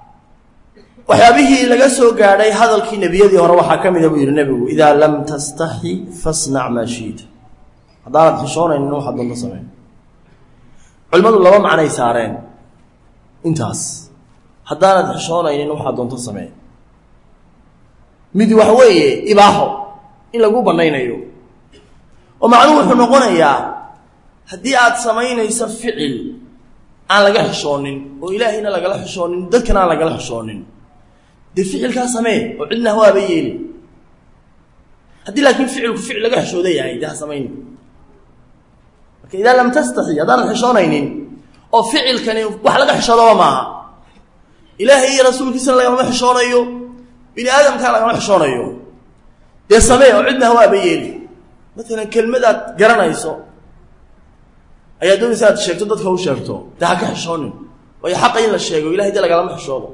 waxyaabihii laga soo gaadhay hadalkii nebiyadii hore waxaa ka mida buu yidhi nebigu idaa lam tastaxi fasnac maa shiita haddaanad xishoonaynin waxaad doonto sameyn culimmadu laba macnay saareen intaas haddaanad xishoonaynin waxaad doonto samee mid wax weeye ibaaxo in lagu bannaynayo oo macnuhu wuxuu noqonayaa haddii aad samaynayso ficil aan laga xishoonin oo ilaahayna lagala xishoonin dadkana aan lagala xishoonin dee ficilkaa samee oo cidna hawaaba yeeli haddii laakiin ficilku ficil laga xishooda yahay dee ha samayni marka idaa lam tastaxi haddaanad xishoonaynin oo ficilkani wax laga xishoodaba maaha ilaahay iyo rasuulkiisana lagama xishoonayo bini aadamkaa lagama xishoonayo dee samee oo cidna hawaaba yeeli maalan kelmadaad garanayso ayaa doonaysa aad sheegto dadka u sheegto dee ha ka xishoonin waayo xaqa in la sheego ilahay dee lagalama xishoodo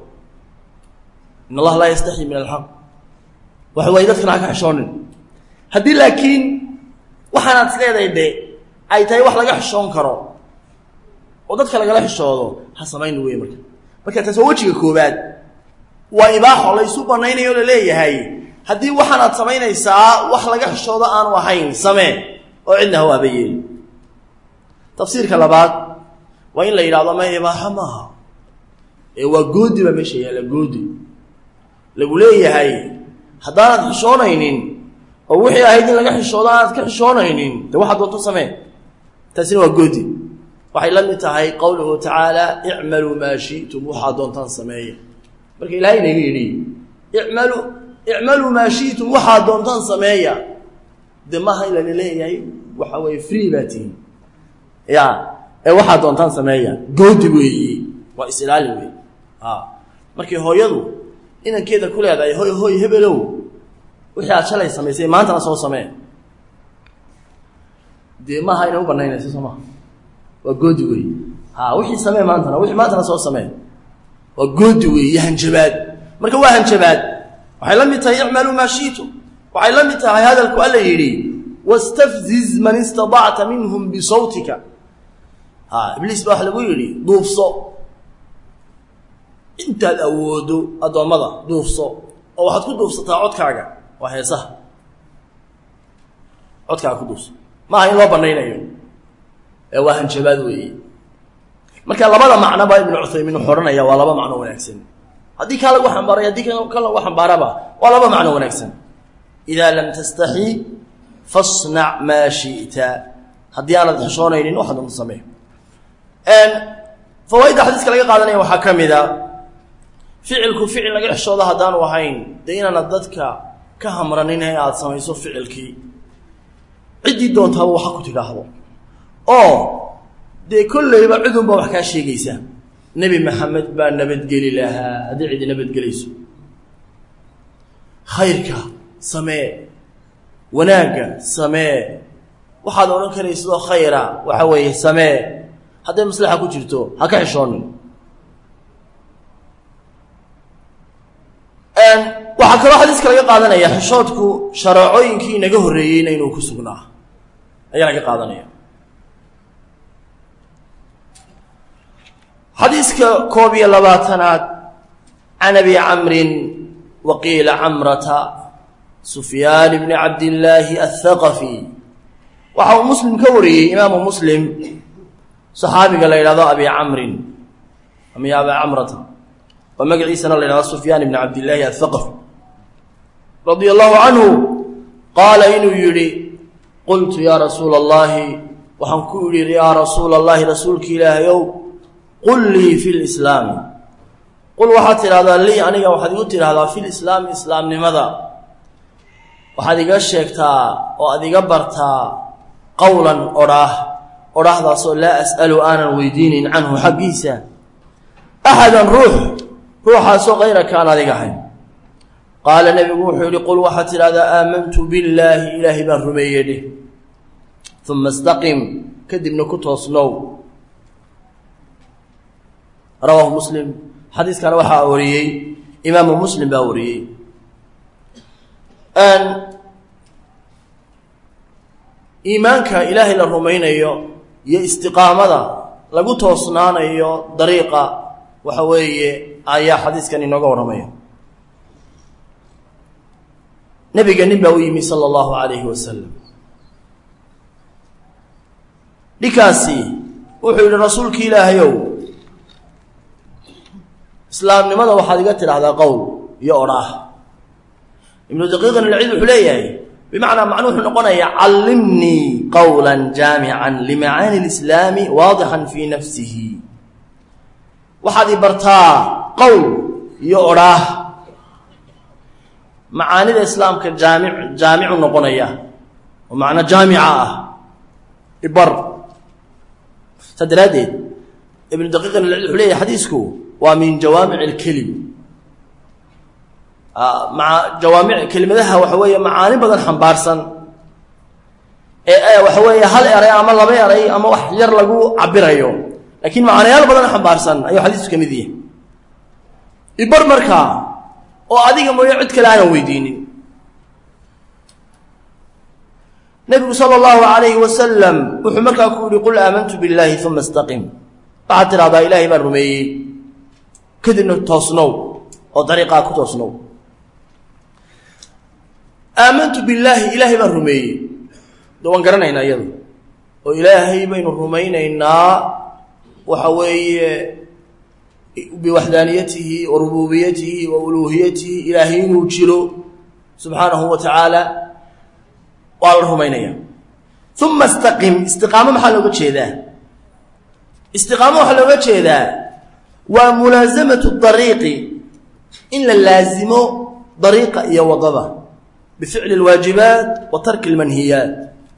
in allaha laa yastaxyi min alxaq waxa waaye dadkana ha ka xishoonin haddii laakiin waxaanaad is leedahay de ay tahay wax laga xishoon karo oo dadka lagala xishoodo ha samayn wey marka marka taas waa wejiga koobaad waa ibaaxo laysu banaynayo laleeyahay haddii waxaanaad samaynaysaa wax laga xishoodo aanu ahayn samee oo cidna hawaaba yeeli tafsiirka labaad waa in la yidhahdo ma ibaaxo maaha ee waa goodi baa meesha yaalla goodi lagu leeyahay haddaanad xishoonaynin oo wixii ahayd in laga xishoodo aanaad ka xishoonaynin de waxaad doonto samee taasina waa goodi waxay la mid tahay qowluhu tacaala icmaluu maa shi'tum waxaad doontaan sameeya marka ilahay inaga yidhi imalu icmaluu maa shi'tum waxaad doontaan sameeya de maaha in lala leeyahay waxa weeye free baa tihin ya ee waxaad doontaan sameeya goodi weeye waa is-ilaali wey a markii hooyadu inankeeda ku leedahay hoy hoy hebelow wixii aad shalay samaysay maantana soo samee dee maaha inay u banaynayso soo maha waa goodi wey ha wixii samee maantana wixii maantana soo samee waa goodi wey iyo hanjabaad marka waa hanjabaad waxay la mid tahay icmaluu maa shiitum waxay la mid tahay hadalku alla yidhi wastafziz man istadacta minhum bisawtika ha ibliis baa wax lagu yidhi duufso intaad awoodo addoommada duufso oo waxaad ku duufsataa codkaaga waa heesaha codkaaga ku duufso maaha in loo banaynayo ee waa hanjabaad weeye marka labada macnoba ibnu cuthaymiin wuxuu odhanaya waa laba macno wanaagsan haddii kaa lagu xambaaray haddii ka lagu xambaaraba waa laba macno wanaagsan idaa lam tastaxi fasnac maa shi'ta haddii aanad xishoonaynin waxaad unta samee fawaaidda xadiiska laga qaadanaya waxaa ka mida ficilku ficil laga xishoodo haddaanu ahayn dee inaana dadka ka hamranin in aada samayso ficilkii ciddii doontaaba waxa ku tidhaahdo oo dee kollayba cidunba wax kaa sheegaysa nebi maxamed baa nabadgeli lahaa haddii cidi nabadgelayso khayrka samee wanaagga samee waxaad odhan karaysidoo khayra waxa weeye samee hadday maslaxa ku jirto ha ka xishoonin waxaa kaloo xadiiska laga qaadanaya xishoodku shareecooyinkii inaga horreeyeyna inuu ku sugnaa ayaa laga qaadanaya xadiiska koob iyo labaatanaad can abi camrin wa qiila camrata sufyaan bni cabdillaahi athaqafi waxa uu muslim ka wariyey imaamu muslim saxaabiga la yidhahdo abi camrin ama aba camrata oo magaciisana la yidhahdo sufyaan ibni cabdillaahi athaqafi radia allahu canhu qaala inuu yidhi qultu yaa rasuula allahi waxaan ku idhi yaa rasuula allahi rasuulki ilaahayow qul lii fi lislaami qul waxaad tidhahdaa lii aniga waxaad igu tidhahdaa fi lislaami islaamnimada waxaad iga sheegtaa oo aad iga bartaa qowlan odhaah odhaahdaasoo laa as'alu aanan weydiinin canhu xaggiisa axadan ruux ruuxaasoo kayraka aan adiga ahayn qaala nebigu wuxuu yidhi qul waxaad tidhahdaa aamantu billaahi ilaahay baan rumeeye dheh uma istaqim kadibna ku toosnow rawaahu muslim xadiiskana waxaa wariyey imaamu muslim baa wariyey iimaanka ilaahay la rumaynayo iyo istiqaamada lagu toosnaanayo dariiqa waxa weeye ayaa xadiiskan inooga warramaya nebiga nin baa u yimi sala allahu calayhi wasalam dhinkaasi wuxuu yidhi rasuulki ilaahayow islaamnimada waxaad iga tidhaahdaa qowl iyo odhaah ibnu daqiiqin alciid wuxuu leeyahay bimacnaa macnu wuxuu noqonayaa callimnii qowla jaamican limacaani lislaami waadixan fii nafsihi waxaad i bartaa qowl iyo odhaah macaanida islaamka jaamic jaamicu noqonaya oo macno jaamica ah ibar saa daraaddeed ibnu daqiiqin alciid wuxuu leeyahay xadiisku waa min jawaamic alkelim maa jawaamic kelimadaha waxa weeye macaani badan xambaarsan ee waxa weeye hal eray ama laba eray ama wax yar lagu cabirayo laakiin macaanayaal badan xambaarsan ayuu xadiisku ka mid yahay ibar markaa oo adiga mooyo cid kale aanan weydiinin nebigu sala allahu calayhi wasalam wuxuu markaa ku yihi qul aamantu billaahi uma istaqim waxaad tidhahdaa ilaahay baan rumeeyey kadibna toosnow oo dariiqaa ku toosnow aamantu billaahi ilaahay baan rumeeyey de waan garanaynaa iyada oo ilaahay baynu rumaynaynaa waxa weeye biwaxdaaniyatihi wa rububiyatihi wa uluuhiyatihi ilaahay inuu jiro subxaanahu wa tacaala waa la rumaynaya uma istaqim istiqaamo maxaa looga jeedaa istiqaamo waxaa looga jeedaa waa mulaasamatu dariiqi in la laasimo dariiqa iyo wadada bificli alwaajibaat wa tarki almanhiyaat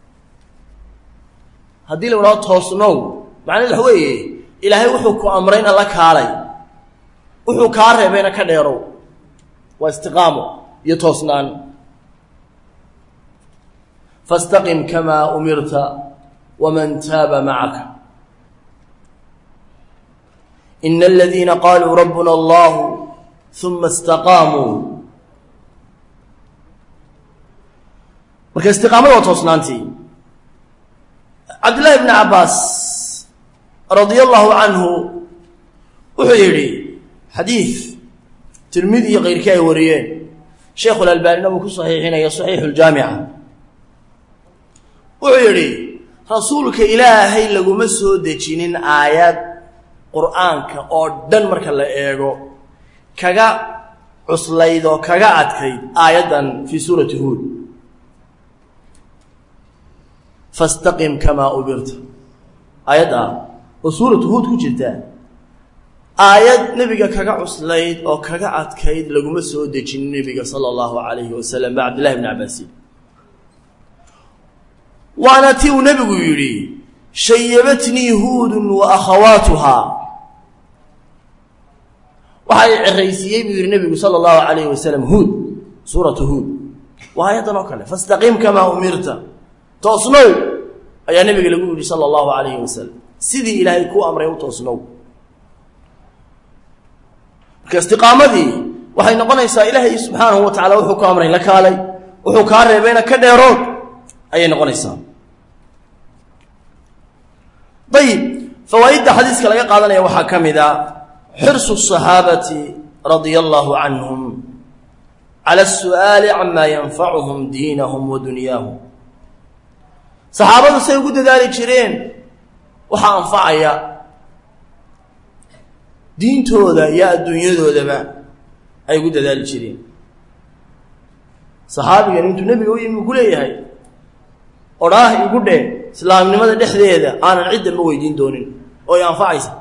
haddii la idhaho toosnow macnaheed waxa weeye ilaahay wuxuu ku amrayna la kaalay wuxuu kaa reebayna ka dheerow waa istiqaamo iyo toosnaan fastaqim kamaa umirta waman taaba macaka ina aladiina qaluu rabbuna allahu uma istaqaamuu marka istiqaamada waa toosnaantii cabdillahi bni cabbaas radia allahu canhu wuxuu yidhi xadiid tirmidi iyo keyrkii ay wariyeen sheikhu lalbaanina uu ku saxiixinaya saxiixu ljaamica wuxuu yidhi rasuulka ilaahay laguma soo dejinin aayad qur'aanka oo dhan marka la eego kaga cuslayd oo kaga adkayd aayaddan fii suurati huud fastaqim kamaa ubirta aayadda oo suuratu huud ku jirta aayad nebiga kaga cuslayd oo kaga adkayd laguma soo dejin nebiga sala allahu calayhi wasalam ba cabdillahi bni cabaasin waana ti uu nebigu yidhi shayabatnii huudun wa akhawaatuhaa waxay ceraysiiyey buu yidhi nebigu sala allahu calayhi wasalam huud suuratu huud waa aayaddan oo kale fastaqiim kamaa umirta toosnow ayaa nebiga lagu yidhi sala allahu calayhi wasalam sidii ilaahay kuu amray u toosnow marka istiqaamadii waxay noqonaysaa ilaahay subxaanahu wa tacala wuxuu ku amray la kaalay wuxuu kaa reebayna ka dheerood ayay noqonaysaa ayib fawaaidda xadiiska laga qaadanaya waxaa ka mid a xirsu الصaxaabati radia allahu canhum cala الsu'aali cama yanfacuhum diinahum wa dunyaahum saxaabadu say ugu dadaali jireen waxaa anfacaya diintooda iyo adduunyadoodaba ay ugu dadaali jireen saxaabigan intuu nebiga u yimi uu ku leeyahay odhaah igu dhe islaamnimada dhexdeeda aanan ciddanba weydiin doonin oo ay anfacaysa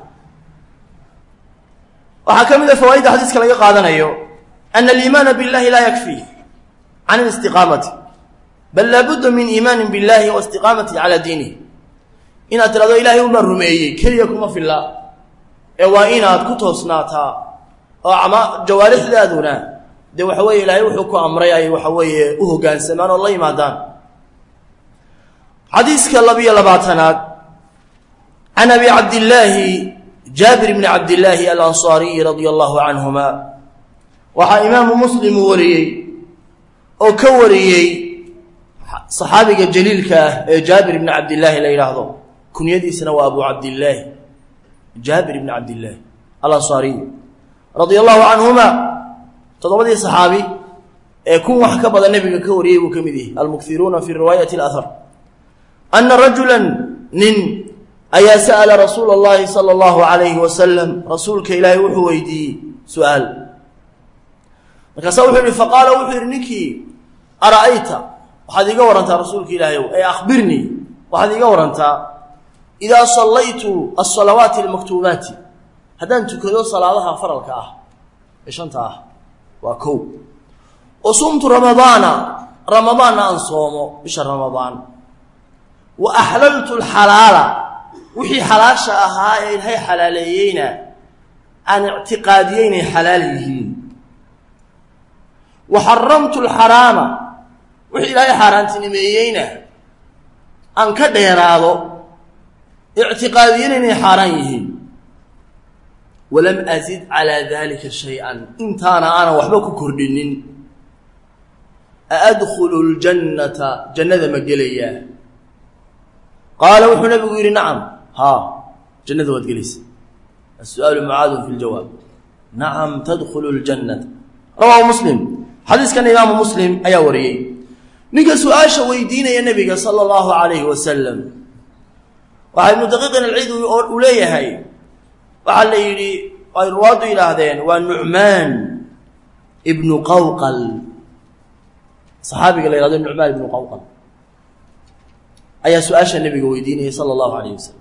waxaa ka mid a fawaaidda xadiiska laga qaadanayo ana aliimaana biاllahi laa yakfi can alistiqaamati bal laabudda min iimaanin biاllahi wa istiqaamati calaa diinih inaad tirahdo ilaahay unbaan rumeeyey keliya kuma filla ee waa inaad ku toosnaataa oo ama jawaarixdaaduna dee waxa weeye ilaahay wuxuu ku amray ay waxa weeye u hoggaansamaan oo la yimaadaan xadiiska labiyo labaatanaad can abi cabdillaahi jaabir bni cabdillaahi alansaariyi radia allahu canhuma waxaa imaamu muslim uu wariyey oo ka wariyey saxaabiga jaliilka ah ee jaabir bni cabdillaahi la yidhaahdo kunyadiisana waa abu cabdillaahi jaabir bni cabdillaahi alansaariy radia allahu canhuma toddobadii saxaabi ee kun wax ka badan nebiga ka wariyey buu ka mid yahay almukiruuna fi riwaayati alahar ana rajula nin ayaa sa'ala rasuula اllahi salى اllahu alayhi wasalam rasuulka ilaahay wuxuu weydiiyey su-aal markaasaa wuxuu yihi faqaala wuxuu yihi ninkii ara'ayta waxaad iiga warantaa rasuulka ilaahayow ee akhbirnii waxaad iiga warantaa idaa sallaytu asalawaati almaktuubaati haddaan tukado salaadaha faralka ah ee shanta ah waa kow wa sumtu ramadaana ramadaanna aan soomo bisha ramadaan wa axlaltu alxalaala wixii xalaasha ahaa ee ilaahay xalaaleeyeyna aan ictiqaadiyey inay xalaal yihiin wa xaramtu alxaraama wixii ilaahay xaaraantinimeeyeyna aan ka dheeraado ictiqaadiyeyna inay xaaraan yihiin walam azid calaa dalika shay-an intaana aanan waxba ku kordhinin aadkhulu ljannata jannada ma gelayaa qaala wuxuu nabigu yidhi nacam haa jannada waad gelaysa asu-aalu mucaadun fi ljawaab nacam tadkhulu ljannata rawaahu muslim xadiiskana imaamu muslim ayaa wariyey ninka su-aasha weydiinaya nebiga sala allahu calayhi wasalam waxaa ibnu daqiiqin alciid uu leeyahay waxaa la yidhi ay ruwaaddu yidhaahdeen waa nucmaan ibnu qawqal saxaabiga la yhahdo nucmaan ibnu qawqal ayaa su-aasha nebiga weydiinayay sala allahu alayh wasalam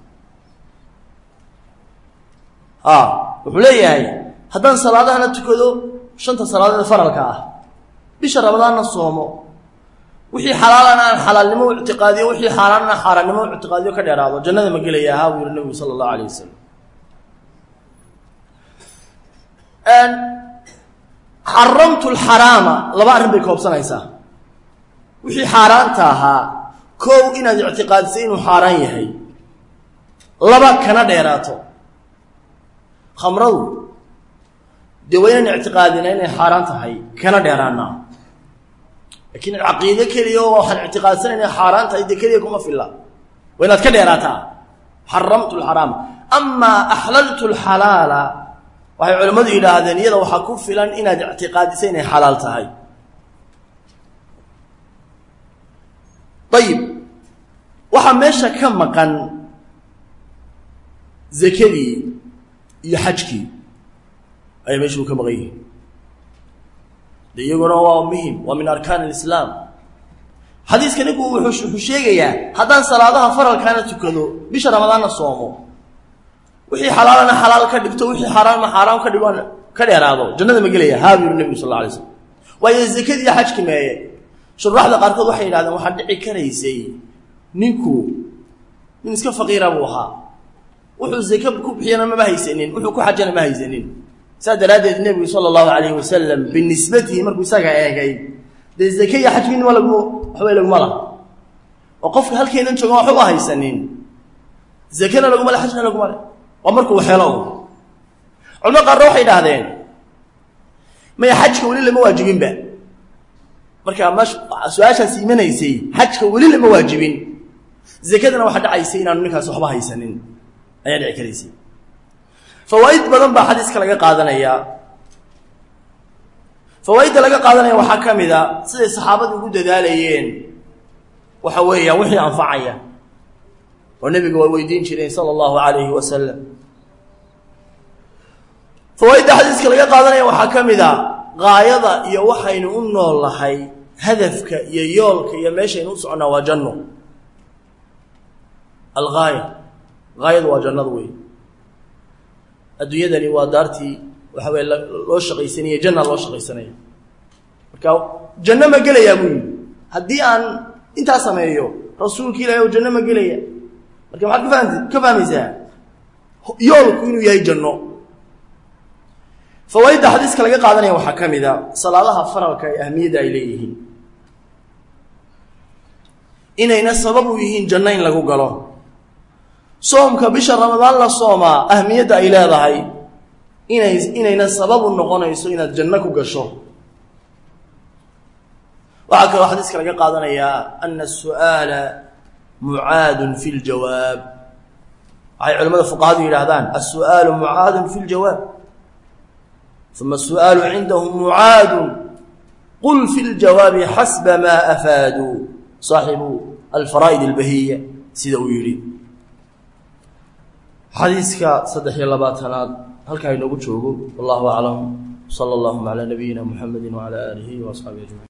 a wuxuu leeyahay haddaan salaadahana tukado shanta salaadood faralka ah bisha ramadaanna soomo wixii xalaalana aan xalaalnimo u ictiqaadiyo wixii xaaraanna xaaraannimo u ictiqaadiyo ka dheeraado jannada ma gelaya ahaa buu yihi nebigu sala allahu alayh wasalam xaramtu alxaraama laba arrin bay koobsanaysaa wixii xaaraanta ahaa kow inaad ictiqaadisay inuu xaaraan yahay laba kana dheeraato khamradu dee waa inaan ictiqaadina inay xaaraan tahay kana dheeraana laakiin caqiide keliya oo waxaan ictiqaadsan inay xaaraan tahay dee keliya kuma filla waa inaad ka dheeraataa xaramtu alxaraama amaa axlaltu alxalaala waxay culimmadu yidhaahdeen iyada waxaa ku filan inaad ictiqaadisay inay xalaal tahay ayib waxaa meesha ka maqan zakadii iyo xajkii ayaa meeshuu ka maqan yihin de iyaguna waa muhim waa min arkaan alislaam xadiiska ninku wuxuu sheegayaa haddaan salaadaha faralkaana tukado bisha ramadaanna soomo wixii xalaalana xalaal ka dhigto wixii xaaraanma xaaraam ka dhigo ka dheeraado jannada ma gelaya haa buu yihi nebigu sal alla alay slam waayo zakadii xajki meeye shuraaxda qaarkood waxay yidhahdeen waxaa dhici karaysay ninku nin iska faqiira buu ahaa wuxuu zake ku bixiyana mama haysanin wuxuu ku xajana ma haysanin saas daraaddeed nebigu sala allahu calayhi wasalam binisbatihi markuu isaga eegay dee zake iyo xaj midnima laguma waxbay laguma laha oo qofka halkeenan joogan waxba haysanin zakena laguma le xajna laguma le waa markuu waxeelo culamada qaarna waxay idhaahdeen maya xajka weli lama waajibinba markaa ma su-aashaas imanaysay xajka weli lama waajibin zakadana waxaa dhacaysay inaanu ninkaas waxba haysanin ayaa dhici karaysay fawaaid badan baa xadiiska laga qaadanayaa fawaaidda laga qaadanaya waxaa ka mid a siday saxaabadu ugu dadaalayeen waxa weeyaan wixii anfacaya oo nebiga waa weydiin jireen sala allahu calayhi wasalam fawaaidda xadiiska laga qaadanaya waxaa ka mid a gaayada iyo waxaynu u nool nahay hadafka iyo yoolka iyo meeshaynu u soconnaa waa janno algaaya gaayadu waa jannada wey adduunyadani waa daartii waxa weye loo shaqaysanaya janna loo shaqaysanaya marka janno ma gelayaa buu yidhi haddii aan intaa sameeyo rasuulka ilahi o janno ma gelaya marka maxaad ka fahamti ka fahmaysaa yoolku inuu yahay janno fawaaidda xadiiska laga qaadanaya waxaa ka mid a salaadaha faralka ee ahmiyadda ay leeyihiin inayna sabab u yihiin janno in lagu galo soomka bisha ramadaan la soomaa ahmiyadda ay leedahay inay inayna sabab u noqonayso inaad janno ku gasho waxaa kaloo xadiiska laga qaadanayaa ana asu'aala mucaadun fi ljawaab waxay culamada fuqahadu yidhaahdaan asu'aalu mucaadun fi ljawaab uma asu'aalu cindahum mucaadun qul fi ljawaabi xasba maa afaaduu saaxibu alfaraa'id albahiya sida uu yidhi xadiiska saddex iyo labaatanaad halkaa inoogu joogo wallahu aclam sala allahuma calaa nabiyina muxamedi wacala aalihi waasxaabihi ajmaciin